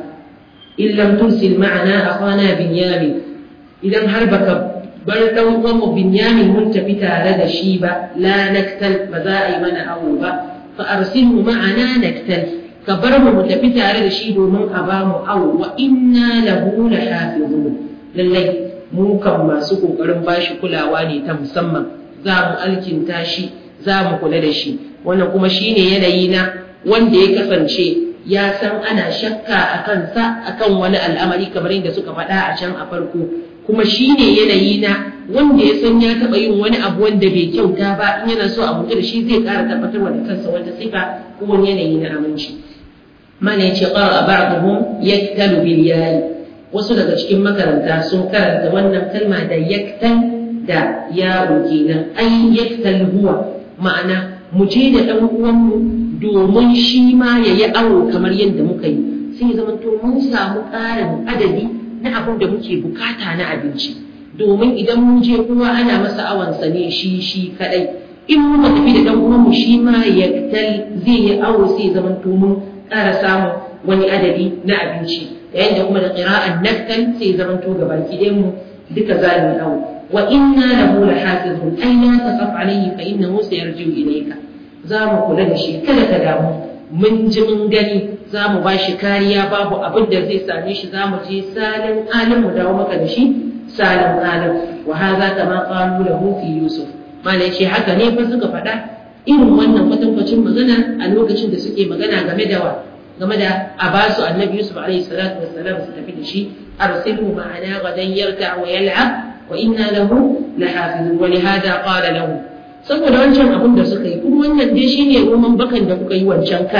in lam tursil ma'ana akhana binyamin idan har baka bar dan uwan mu binyamin mun tafi tare da shi ba la naktal ba za a yi mana awo ba fa arsilhu ma'ana naktal ka bar mu mu tafi tare da shi domin a ba mu awo wa inna lahu lahafizun lallai mu kan masu kokarin bashi kulawa ne ta musamman za mu alkinta shi za mu kula da shi wannan kuma shine yanayi na wanda ya kasance ya san ana shakka a kansa akan wani al'amari kamar yadda suka faɗa a can a farko kuma shine yanayi na wanda ya san ya taɓa yin wani abu wanda bai kyauta ba in yana so a mutu da shi zai ƙara tabbatarwa da kansa wata sifa ko wani yanayi na aminci mana yace qara ba'dhum yaktalu bil yayi wasu daga cikin makaranta sun karanta wannan kalma da yaktal da yaro kenan ai yaktal huwa ma'ana mu je da ɗan uwanmu domin shi ma ya yi awo kamar yadda muka yi sai zama to mun samu ƙarin adadi na abin da muke bukata na abinci domin idan mun je kowa ana masa awansa ne shi shi kadai in muka tafi da ɗan uwanmu shi ma ya zai yi awo sai zama to mun ƙara samun wani adadi na abinci yayin da kuma da ƙira'an naktal sai zama to gabaki ɗayan mu duka za mu yi awo wa inna lahu lahafizun ay la taqaf alayhi fa innahu sayarji'u ilayka za mu kula da shi kada ka damu mun ji mun gani za mu ba shi kariya babu abin da zai same shi za mu je salin alim mu dawo maka da shi salin alim wa hadha kama qalu lahu fi yusuf malai ce haka ne fa suka faɗa irin wannan kwatankwacin magana a lokacin da suke magana game da wa game da a ba su annabi yusuf alaihi salatu wassalam su tafi da shi arsilhu ma'ana gadan yarka wa yal'ab wa inna lahu lahafizun wa lihada qala lahu saboda wancan abin da suka yi kuma wannan dai shine roman bakan da kuka yi wancan kar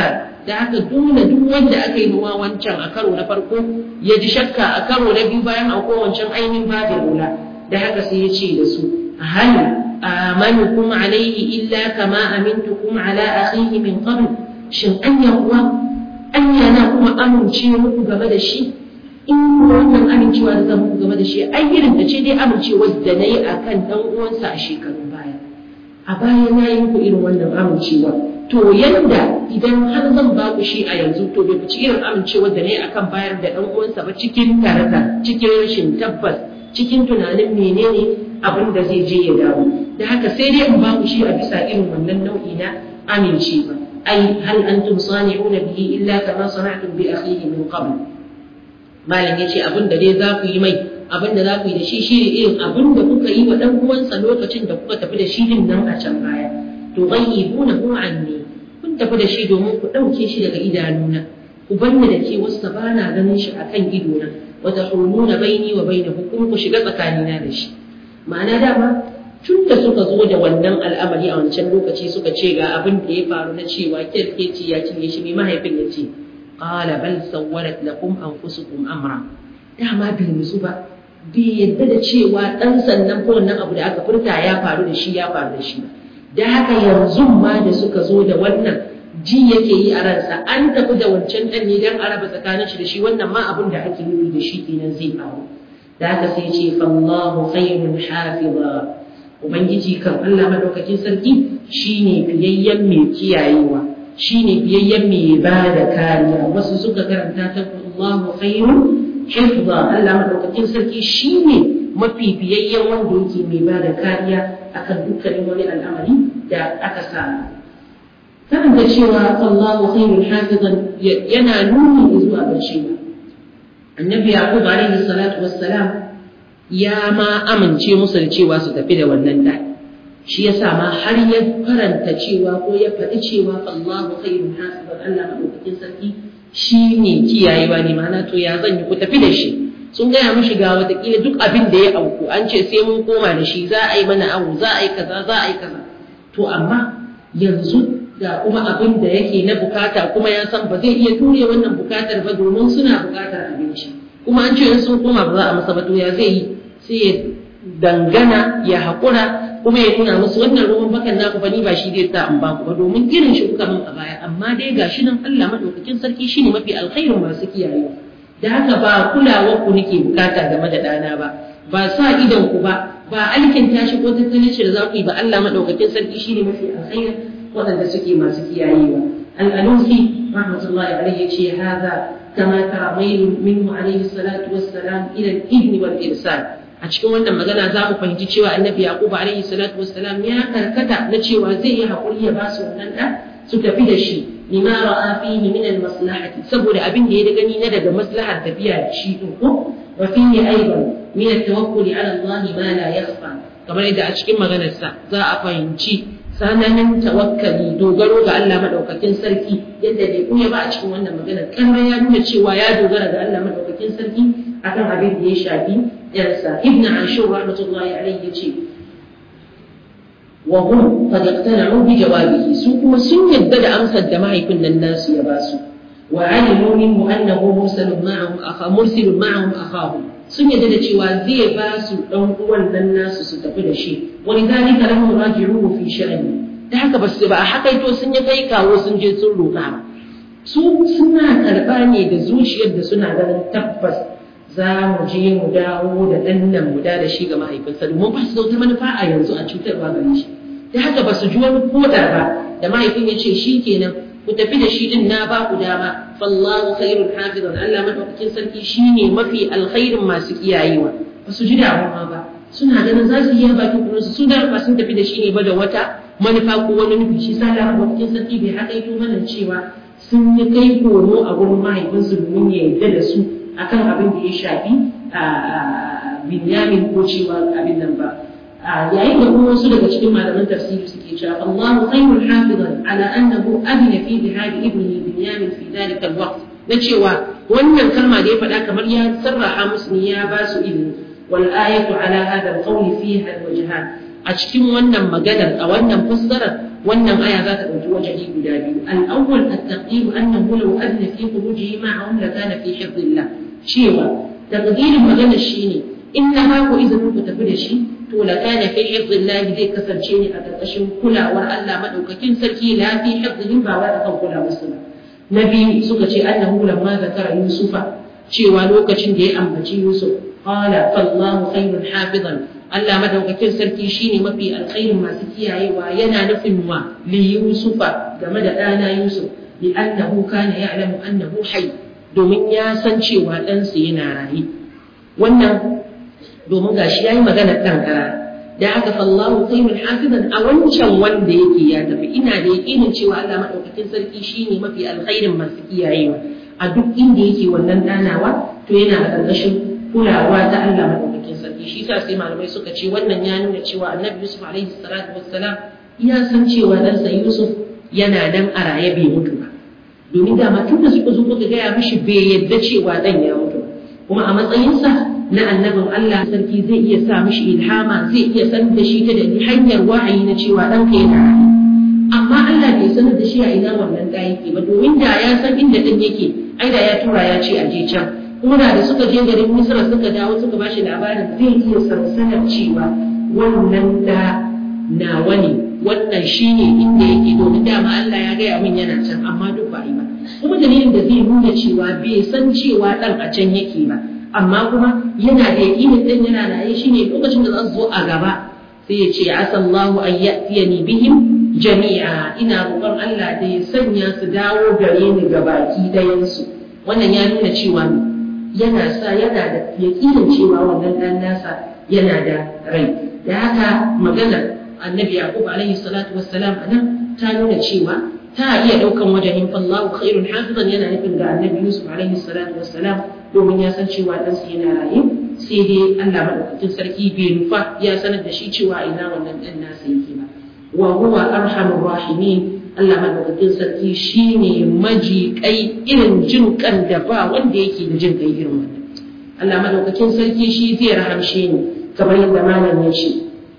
da haka dole duk wanda aka yi mawa wancan a karo na farko ya ji shakka a karo na biyu bayan auko wancan ainihin babin rula da haka sai ya ce da su hal amanukum alaihi illa kama amintukum ala akhihi min qabl shin anya kuwa anya na kuma amince muku game da shi in wannan amincewa da zan muku game da shi ai irin da ce dai amincewa da na yi akan dan uwansa a shekarun baya a baya na yi muku irin wannan amincewa to yanda idan har zan ba ku shi a yanzu to bai fici irin amincewa da na yi akan bayar da dan uwansa ba cikin tarata cikin rashin tabbas cikin tunanin menene abin da zai je ya dawo da haka sai dai in ba ku shi a bisa irin wannan nau'i na amincewa ai hal antum sani'una bihi illa kama sana'tum bi akhihi min qabl malam yace abin da dai za ku yi mai abin da za ku yi da shi shi irin abin da kuka yi wa dan uwansa lokacin da kuka tafi da shi din nan a can baya to ghayyibuna hu anni kun tafi da shi domin ku dauke shi daga idanuna ku banni da ke wasu bana ganin shi akan idona wa tahuluna baini wa bainahu kuma ku shiga tsakanina da shi ma'ana dama tun da suka zo da wannan al'amari a wancan lokaci suka ce ga abin da ya faru na cewa kirkeci ya cinye shi mai mahaifin ya ce qala bal sawwarat lakum anfusukum amra dama bai musu ba bai yadda da cewa dan sannan ko wannan abu da aka furta ya faru da shi ya faru da shi da haka yanzu ma da suka zo da wannan ji yake yi a ransa an tafi da wancan dan ne dan araba tsakanin shi da shi wannan ma abin da ake nufi da shi kenan zai faru da haka sai ce fallahu khairun hafiza ubangiji kan Allah madaukakin sarki shine fiyayyen mai kiyayewa shine fiyayyen mai ba da kariya wasu suka karanta ta Allahu khairun hifza Allah madaukakin sarki shine mafi fiyayyen wanda yake mai ba da kariya akan dukkanin wani al'amari da aka sa karanta cewa Allahu khairun hafizan yana nuni zuwa ga cewa annabi yaqub alaihi salatu wassalam ya ma amince musu da cewa su tafi da wannan da shi yasa ma har ya faranta cewa ko ya faɗi cewa Allahu khairun hasiban Allah madaukakin sarki shi ne kiyayewa ne ma'ana to ya zan yi ku tafi da shi sun gaya mishi ga watakila duk abin da ya auku an ce sai mun koma da shi za a yi mana awu za a yi kaza za a yi kaza to amma yanzu ga kuma abin da yake na bukata kuma ya san ba zai iya ture wannan bukatar ba domin suna bukatar abinci kuma an ce in sun koma ba za a masa ba to ya zai yi sai ya dangana ya haƙura kuma ya nuna musu wannan ruwan bakan naku fa ni ba shi zai sa in ba ku ba domin irin shi kuka min a baya amma dai gashi nan Allah madaukakin sarki shine mafi alkhairin masu kiyaye da haka ba kulawar ku nake bukata game da ɗana ba ba sa idon ku ba ba alkin tashi ko tattalin shi da za ku yi ba Allah madaukakin sarki shine mafi alkhairin waɗanda suke masu kiyayewa al-alusi rahmatullahi alaihi ce hadha كما ترى ميل منه عليه الصلاة والسلام إلى الإذن والإرسال a cikin wannan magana za mu fahimci cewa annabi yaqub alaihi salatu wassalam ya karkata na cewa zai yi hakuri ya ba su wannan da su tafi da shi lima ra'a fihi min al-maslahati saboda abin da ya gani na daga maslahar tafiya da shi din ko wa fihi aidan min at-tawakkul ala Allah ma la yakhfa kamar yadda a cikin maganarsa za a fahimci sananin tawakkali dogaro ga Allah madaukakin sarki yadda bai kuya ba a cikin wannan maganar kan ya nuna cewa ya dogara ga Allah madaukakin sarki akan abin da ya shafi yarsa ibnu ashur rahmatullahi alayhi yace wa hum qad iqtana'u bi jawabihi su kuma sun yadda da amsar da mahaifin nan nasu ya ba su wa alimu minhu annahu mursalun ma'ahum akha mursilun ma'ahum akhahum sun yadda da cewa zai ba su dan uwan nan nasu su tafi da shi wa lidhalika lahum raji'uhu fi sha'ni da haka ba su ba a hakaito sun yi kai kawo sun je sun roƙa ba su suna karɓa ne da zuciyar da suna ganin tabbas za mu je mu dawo da ɗan nan mu da shi ga mahaifinsa domin ba su da manufa a yanzu a cutarwa gare shi da haka ba su ji wani koda ba da mahaifin ya ce shi kenan ku tafi da shi din na ba ku dama fallahu khairul hafizan Allah madaukakin sarki shine mafi alkhairin masu kiyayewa ba su ji damuwa ba suna ganin za su yi bakin kurinsu su da ba sun tafi da shi ne ba da wata manufa ko wani nufi shi sa Allah madaukakin sarki bai hakaito mana cewa sun yi kai komo a gurin mahaifinsu domin ya yarda da su akan abin da ya shafi binyamin ko cewa abin nan ba yayin da kuma wasu daga cikin malaman tafsiri suke cewa Allahu khairul hafizan ala annahu adina fi dhahab ibnihi binyamin fi dhalika alwaqt na cewa wannan kalma da ya faɗa kamar ya sarraha musu ne ya ba su ilimi wal ayatu ala hadha alqawli fiha alwajhan a cikin wannan maganar a wannan fassarar wannan aya za ta ɗauki wajahi guda biyu al-awwal at-taqdir annahu law adna fi khurujihi ma'ahum la kana fi hifdillah cewa taqdirin magana shine in na ba ku izinin ku tafi da shi to la kana fi hifdillah zai kasance ne a ƙarƙashin kulawar Allah madaukakin sarki la fi hifdihi ba wa akan kulawar su ba na biyu suka ce annahu lamma zakara yusufa cewa lokacin da ya ambaci yusuf qala fallahu khairun hafizan Allah madaukakin sarki shine mafi alkhairin masu kiyayewa yana nufin wa li yusufa game da ɗana yusuf li annahu kana ya'lamu annahu hayy domin ya san cewa ɗansa yana raye wannan domin gashi yayi magana ɗan ƙara da aka fallahu khairul hafizan a wancan wanda yake ya tafi ina da yakinin cewa Allah madaukakin sarki shine mafi alkhairin masu kiyayewa a duk inda yake wannan danawa to yana a ƙarƙashin kulawa ta Allah madaukakin sarki shi yasa sai malamai suka ce wannan ya nuna cewa Annabi Yusuf alaihi salatu wassalam ya san cewa ɗansa Yusuf yana nan a raye bai mutu ba domin dama tun da suka zo suka gaya mishi bai yadda cewa ɗan ya mutu kuma a matsayinsa na annabin Allah sarki zai iya sa mishi ilhama zai iya sanar da shi ta da hanyar wahayi na cewa ɗanka yana raye amma Allah bai sanar da shi a ina wannan ɗa yake ba domin da ya san inda ɗan yake ai da ya tura ya ce a je can kuma da suka je garin Misra suka dawo suka bashi labarin zai iya sansanar cewa wannan ɗa nawa ne wannan shine inda yake domin dama Allah ya gaya min yana can amma duk ba yi ba kuma dalilin da zai nuna cewa bai san cewa ɗan a can yake ba amma kuma yana da yaƙinin ɗan yana raye shine lokacin da za su zo a gaba sai ya ce asallahu an ya'tiyani bihim jami'a ina roƙon Allah da ya sanya su dawo gare ni ga baki ɗayansu wannan ya nuna cewa yana sa yana da yaƙinin cewa wannan ɗan nasa yana da rai da haka maganar annabi yaqub alaihi salatu wassalam anan ta nuna cewa ta iya ɗaukan wajen fallahu khairun hafizan yana nufin ga annabi yusuf alaihi salatu wassalam domin ya san cewa ɗansa yana raye sai dai Allah madaukakin sarki bai nufa ya sanar da shi cewa ina wannan ɗan nasa yake ba wa huwa arhamur rahimin Allah madaukakin sarki shine maji kai irin jin kan da ba wanda yake da jin kai irin wannan Allah madaukakin sarki shi zai rahamshe ni kamar yadda malam ya ce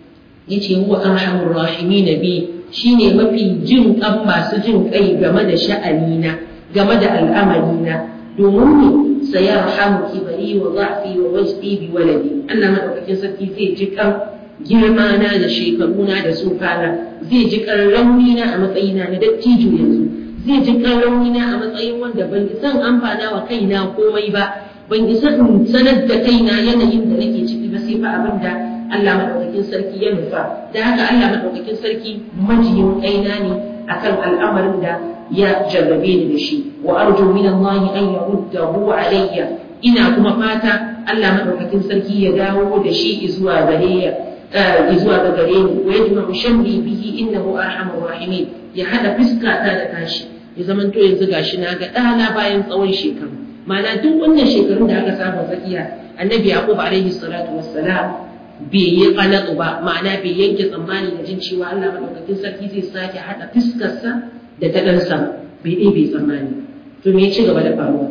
yace huwa arhamur rahimin bi shine mafi jin kan masu jin kai game da sha'anina game da al'amarina domin ne sayarhamu kibari wa dha'fi wa wajdi bi waladi Allah madaukakin sarki zai ji kan girma na da shekaruna da tsufana zai ji kan raunina a matsayina na dattijo yanzu zai ji kan raunina a matsayin wanda ban san amfana wa kaina komai ba ban isa in sanar da kaina yanayin da nake ciki ba sai fa abin da Allah madaukakin sarki ya nufa da haka Allah madaukakin sarki majiyin kaina ne akan al'amarin da ya jarrabe ni da shi wa arju min Allah an yaruddahu alayya ina kuma fata Allah madaukakin sarki ya dawo da shi zuwa gare ya zuwa ga gare ni wa yajma shamli bihi innahu arhamur rahimin ya hada fiska ta da tashi ya zamanto yanzu gashi na ga ɗana bayan tsawon shekaru ma'ana duk wannan shekarun da aka samu tsakiya annabi yaqub alaihi salatu wassalam bai yi qanatu ba ma'ana bai yanke tsammani da jin cewa Allah madaukakin sarki zai sake hada fiskarsa da ta ɗansa bai ɗaya bai tsammani to me ya ci gaba da faruwa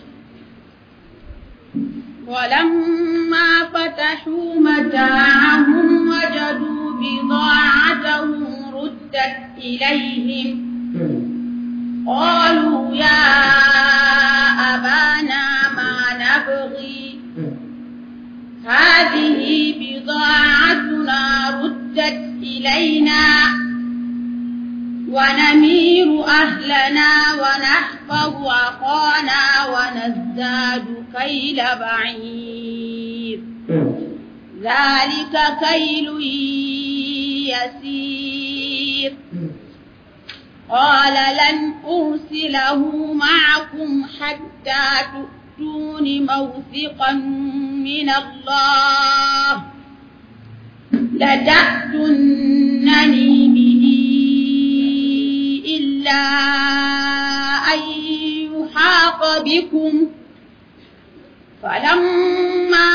ولما فتحوا متاعهم وجدوا بضاعتهم ردت إليهم قالوا يا أبانا ما نبغي هذه بضاعتنا ردت إلينا ونمير أهلنا ونحفظ أخانا ونزداد كيل بعير ذلك كيل يسير قال لن أرسله معكم حتى تؤتون موثقا من الله لتأتونني به إلا أن يحاط بكم فلما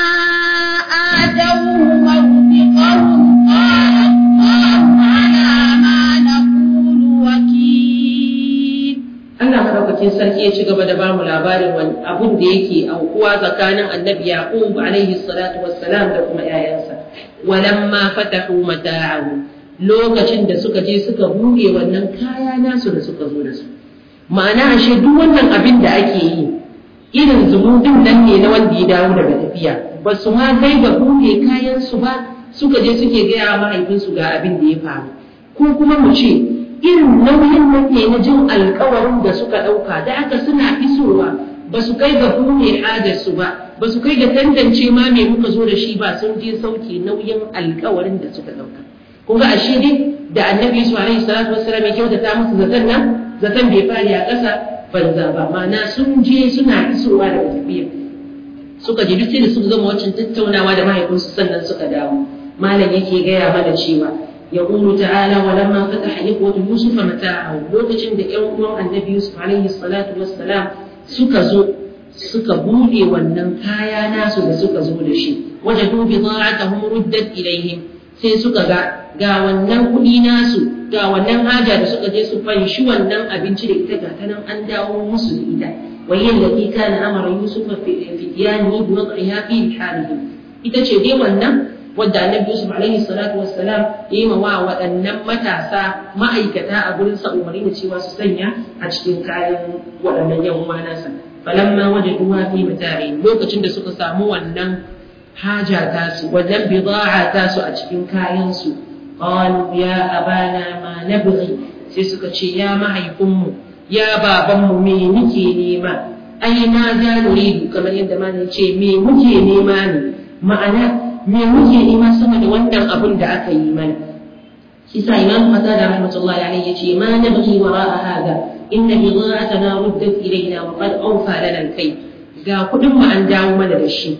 آتوه موثقهم قال الله على ما نقول وكيل Allah madaukakin sarki ya ci gaba da bamu labarin wani abun da yake aukuwa tsakanin annabi Yaqub alaihi salatu wassalam da kuma yayansa walamma fatahu mata'ahu lokacin da suka je suka buɗe wannan kaya nasu da suka zo da su ma'ana ashe duk wannan abin da ake yi irin zumudin nan ne na wanda ya dawo daga tafiya ba su ma kai ga buɗe kayan su ba suka je suke gaya mahaifinsu ga abin da ya faru ko kuma mu ce irin nauyin nan ne na jin alkawarin da suka ɗauka da aka suna isowa ba su kai ga buɗe hajarsu ba ba su kai ga tantance ma me muka zo da shi ba sun je sauke nauyin alkawarin da suka ɗauka kun ga ashe dai da annabi su alaihi salatu wassalam ya kyautata musu zaton nan zaton bai fari a ƙasa banza ba ma'ana sun je suna isowa daga tafiya suka je duk sai da suka gama waccan tattaunawa da mahaifinsu sannan suka dawo malam yake gaya mana cewa يقول تعالى ولما فتح إخوة يوسف متاعه لوكacin da ƴan uwan annabi Yusuf alaihi salatu wassalam suka zo suka bude wannan kaya nasu da suka zo da shi wajadu bida'atuhum ruddat ilaihim sai suka ga ga wannan kuɗi nasu ga wannan haja da suka je su fanshi wannan abinci da ita ga ta nan an dawo musu da ita وهي التي كان أمر يوسف في فتيانه بوضعها في رحالهم ita ce dai wannan wadda annabi Yusuf alaihi salatu wassalam ya yi wa waɗannan matasa ma'aikata a gurin sa umarni da cewa su sanya a cikin kayan waɗannan yan uwa nasa falamma wajaduha fi matari lokacin da suka samu wannan haja tasu wannan bid'a tasu a cikin kayan su qalu ya abana ma nabghi sai suka ce ya mahaifinmu ya babanmu me muke nema ai ma za nuridu kamar yadda malam ce me muke nema ne ma'ana me muke nema sama da wannan abin da aka yi mana shi sa imam qatada rahmatullahi alayhi yace ma nabghi wara'a hada inna bida'atana ruddat ilayna wa qad awfa lana al-kay ga kudin mu an dawo mana da shi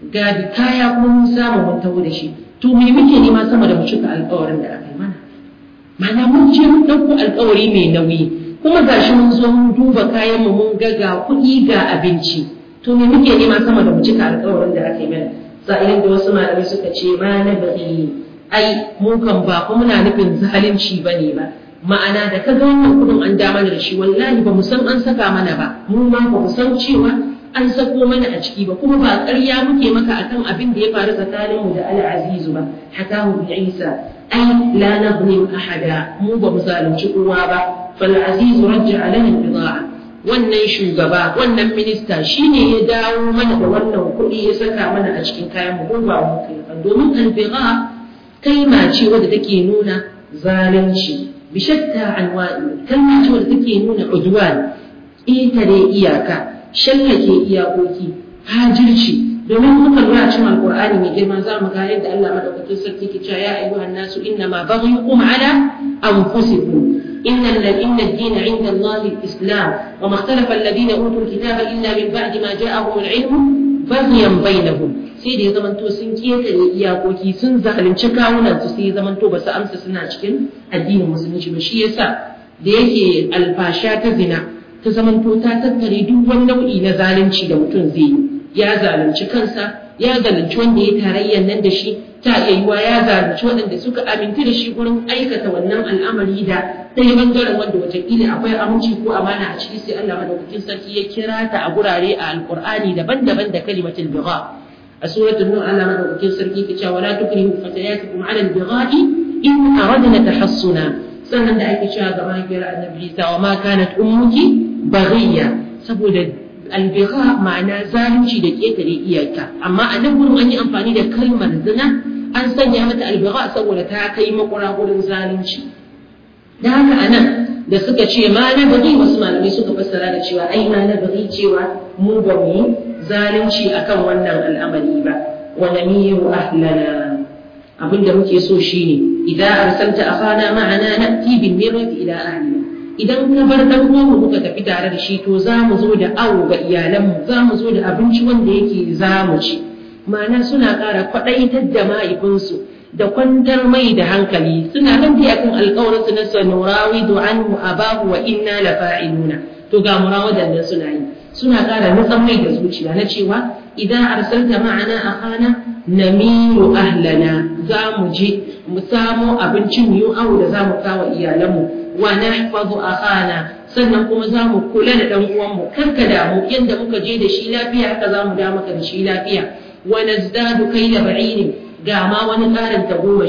ga kaya kuma mun samu mun tawo da shi to me muke nema sama da mu cika alƙawarin da aka yi mana ma'ana mun je mun ɗauko alƙawari mai nauyi kuma gashi mun zo mun duba kayan mu mun ga ga kuɗi ga abinci to me muke nema sama da mu cika alƙawarin da aka yi mana sa'ilin da wasu malamai suka ce ma na bari ai mu kan ba kuma muna nufin zalunci bane ba ma'ana da kaga wannan kudin an da mana da shi wallahi ba mu san an saka mana ba mu ma ba mu san cewa an sako mana a ciki ba kuma ba ƙarya muke maka akan abin da ya faru tsakanin mu da al-azizu ba hakahu bi isa ai la nabni ahada mu ba mu zalunci kowa ba fal azizu rajja lana al-bida'a wannan shugaba wannan minista shine ya dawo mana da wannan kuɗi ya saka mana a cikin kayan mu ba mu kai ba domin albiga kalma ce wadda take nuna zalunci bi shatta anwa'i kalma ce wadda take nuna udwan itare iyaka shallake iyakoki hajirci domin muka lura cikin alqur'ani mai girma za mu ga yadda Allah madaukakin sarki ke cewa ya ayyuhan nasu inna ma baghyukum ala anfusikum إن إن الدين عند الله الإسلام وما اختلف الذين أوتوا الكتاب إلا من بعد ما جاءهم العلم بغيا بينهم sai da ya zamanto sun ketare iyakoki sun zalunci kawunan su sai ya zamanto ba su amsa suna cikin addinin musulunci ba shi yasa da yake alfasha ta zina ta zamanto ta tattare duk wani nau'i na zalunci da mutum zai yi ya zalunci kansa ya zalunci wanda ya tarayyar nan da shi ta iya yiwa ya zalunci waɗanda suka amintu da shi gurin aikata wannan al'amari da ɗaya bangaren wanda watakila akwai aminci ko amana a ciki sai Allah madaukakin sarki ya kira ta a gurare a alqur'ani daban-daban da kalimatul bigha a suratul nur Allah madaukakin sarki ke cewa la tukrihu fatayatikum ala al-bigha'i in aradna tahassuna sannan da ake cewa ga mahaifiyar annabi Isa wa ma kanat ummuki baghiya saboda albigha ma'ana zalunci da ketare iyaka amma a nan gurin an yi amfani da kalmar zina an sanya mata albigha saboda ta kai makura gurin zalunci da haka a nan da suka ce ma na bari wasu malamai suka fassara da cewa ai ma na bari cewa mu ba mu yi zalunci akan wannan al'amari ba wa namiru ahlana abinda muke so shine idan arsalta akhana ma'ana na'ti bin mirati ila ahlina idan ka bar dan uwanmu muka tafi tare da shi to za mu zo da awo ga iyalanmu za mu zo da abinci wanda yake za mu ci ma'ana suna ƙara kwaɗaitar da mahaifinsu da kwantar mai da hankali suna nan dai akan alƙawarin su na sanurawidu anhu abahu wa inna la fa'iluna to ga murawadan nan suna yi suna ƙara nutsan mai da zuciya na cewa idan arsalta ma'ana akhana namiru ahlana za mu je mu samo abincin mu awo da za mu kawo iyalanmu wa nahfazu akhana sannan kuma za mu kula da dan uwanmu kar ka damu yanda muka je da shi lafiya haka za mu da maka da shi lafiya wa nazdadu kayla ba'ini ga ma wani ƙarin tagomashi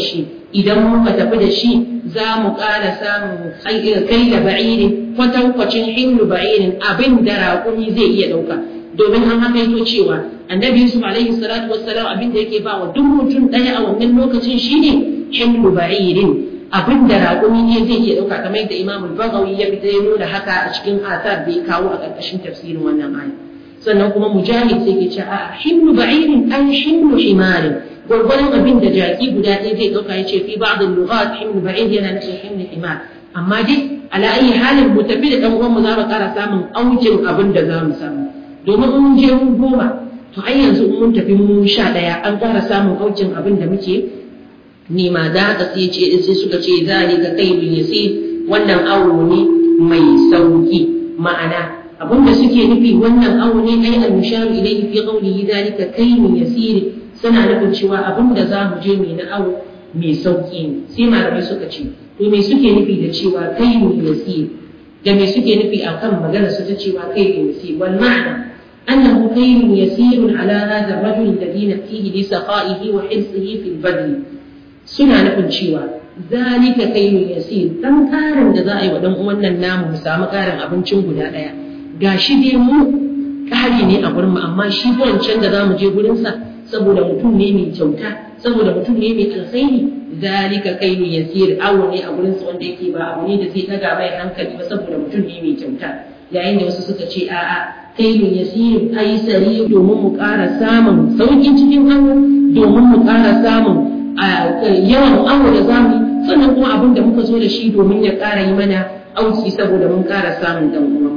idan muka tafi da shi za mu ƙara samun kai da ba'irin kwatankwacin hindu ba'irin abin da raƙumi zai iya ɗauka domin an haka yato cewa annabi yusuf alaihi salatu wassalam abin da yake ba wa duk mutum ɗaya a wannan lokacin shine hindu ba'irin abin da raƙumi ne zai iya ɗauka kamar yadda imam bagawi ya fita ya nuna haka a cikin asar da ya kawo a ƙarƙashin tafsirin wannan aya sannan kuma mujahid sai ke ce a hindu ba'irin an hindu himarin gwargwadon abin da jaki guda ɗaya zai ɗauka ya ce fi ba'd al-lughat himlu ba'id yana nufin himlu himar amma dai ala ayi halin mu tafi da dan uwan mu za mu ƙara samun aukin abin da za mu samu domin in mun je mu goma to ai yanzu in mun tafi mu sha ɗaya an ƙara samun aukin abin da muke nema da haka sai ce sai suka ce zalika kailun yasir wannan awo ne mai sauki ma'ana abin da suke nufi wannan awo ne ai al-musharu ilayhi fi qawlihi zalika kailun yasir suna nufin cewa abin da za mu je mai na awo mai sauƙi ne sai malamai suka ce to me suke nufi da cewa kai ne yasir da me suke nufi a kan magana su ta cewa kai ne yasir wal ma'ana annahu kayrun yasirun ala hadha ar-rajul alladhi nafsihi li saqaihi wa hirsihi fil badl suna nufin cewa zalika kayrun yasir dan karin da za a yi wa dan wannan namu mu samu karin abincin guda daya gashi dai mu kari ne a gurin mu amma shi wancan da za mu je gurin sa saboda mutum ne mai kyauta saboda mutum ne mai alkhairi zalika kailu yasir awo ne a gurin wanda yake ba abu ne da zai daga mai hankali ba saboda mutum ne mai kyauta yayin da wasu suka ce a'a kailu yasir ai sari domin mu ƙara samun sauƙin cikin awo domin mu ƙara samun yawan awo da zamu sannan kuma abin da muka zo da shi domin ya ƙara yi mana auki saboda mun ƙara samun dan uwan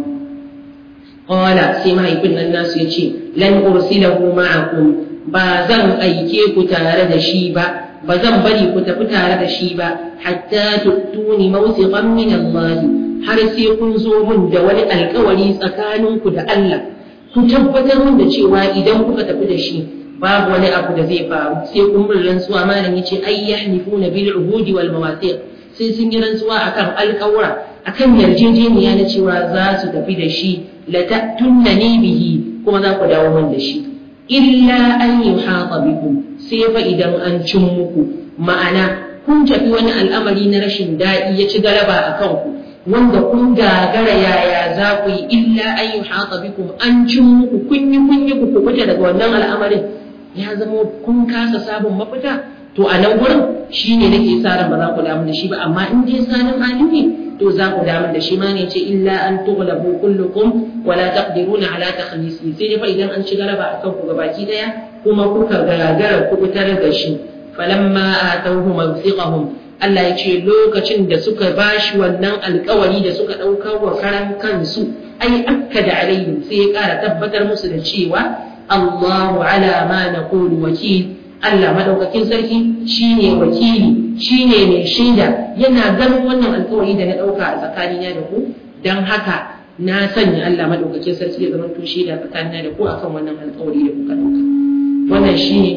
Qala sai mahaifin nan nasu ya ce lan ursilahu ma'akum ba zan aike ku tare da shi ba ba zan bari ku tafi tare da shi ba hatta tuttuni mawsiqan min Allah har sai kun zo mun da wani alkawari tsakaninku da Allah ku tabbatar mun da cewa idan kuka tafi da shi babu wani abu da zai faru sai kun bin rantsuwa malam yace ay yahnifuna bil uhudi wal mawathiq sai sun yi rantsuwa akan alkawura akan yarjejeniya na cewa za su tafi da shi la ta'tunnani bihi kuma za ku dawo mun da shi illa an yi haƙa bikum sai fa idan an cin muku ma'ana kun tafi wani al'amari na rashin daɗi ya ci galaba a kanku wanda kun gagara yaya za ku yi illa an yi haƙa bikum an cin muku kun yi kun yi ku kuɓuta daga wannan al'amarin ya zama kun kasa sabon mafita to a nan gurin shi ne nake sa ran ba za ku damu da shi ba amma in dai sanin hali ne to za ku damu da shi ma ne ce illa an tughlabu kullukum wala taqdiruna ala takhlisi sai dai fa idan an ci galaba akan ku gabaki daya kuma kuka gagara ku fitar da shi falamma atawhu mawthiqahum Allah ya ce lokacin da suka bashi wannan alkawari da suka ɗauka wa karan kansu ai akkada alaihim sai ya ƙara tabbatar musu da cewa Allahu ala ma naqulu wakil Allah madaukakin sarki shine wakili shine mai shaida yana ganin wannan alkawari da na ɗauka a tsakanina da ku don haka na sanya Allah madaukakin sarki ya zama to shaida tsakanina da ku akan wannan alkawari da kuka ɗauka wannan shine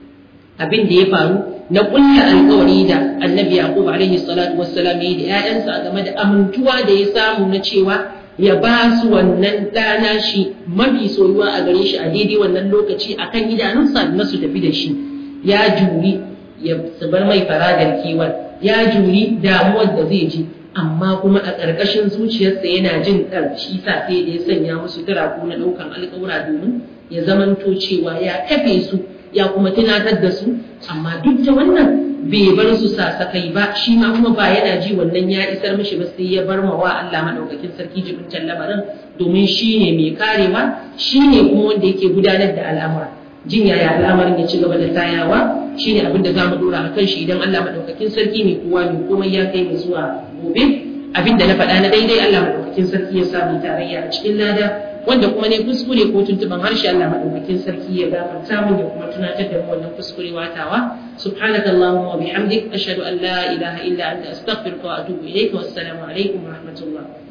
abin da ya faru na kulla alkawari da annabi yaqub alaihi salatu wassalam ya yi da ƴaƴansa game da amintuwa da ya samu na cewa ya ba su wannan ɗana shi mafi soyuwa a gare shi a daidai wannan lokaci akan idanunsa na su tafi da shi ya juri ya bar mai faradar kewar ya juri damuwar da zai ji amma kuma a ƙarƙashin zuciyarsa yana jin ɗan shi sa sai da ya sanya musu turaku na ɗaukan alƙawura domin ya zamanto cewa ya kafe su ya kuma tunatar da su amma duk da wannan bai bar su sasakai ba shi ma kuma ba yana ji wannan ya isar mishi ba sai ya bar ma wa Allah madaukakin sarki jibintan lamarin domin shi ne mai karewa shi ne kuma wanda yake gudanar da al'amura jin yaya al'amarin ya ci gaba da tayawa shi ne abin da za mu dora a kan shi idan Allah madaukakin sarki mai kowa mai komai ya kai mu zuwa gobe abin da na faɗa na daidai Allah madaukakin sarki ya samu tarayya a cikin lada wanda kuma ne kuskure ko tuntuban harshe Allah madaukakin sarki ya gafarta mun ya kuma tunatar da mu wannan kuskure watawa subhanakallahumma wa bihamdik ashhadu an la ilaha illa anta astaghfiruka wa atubu ilayk wa assalamu alaikum wa rahmatullah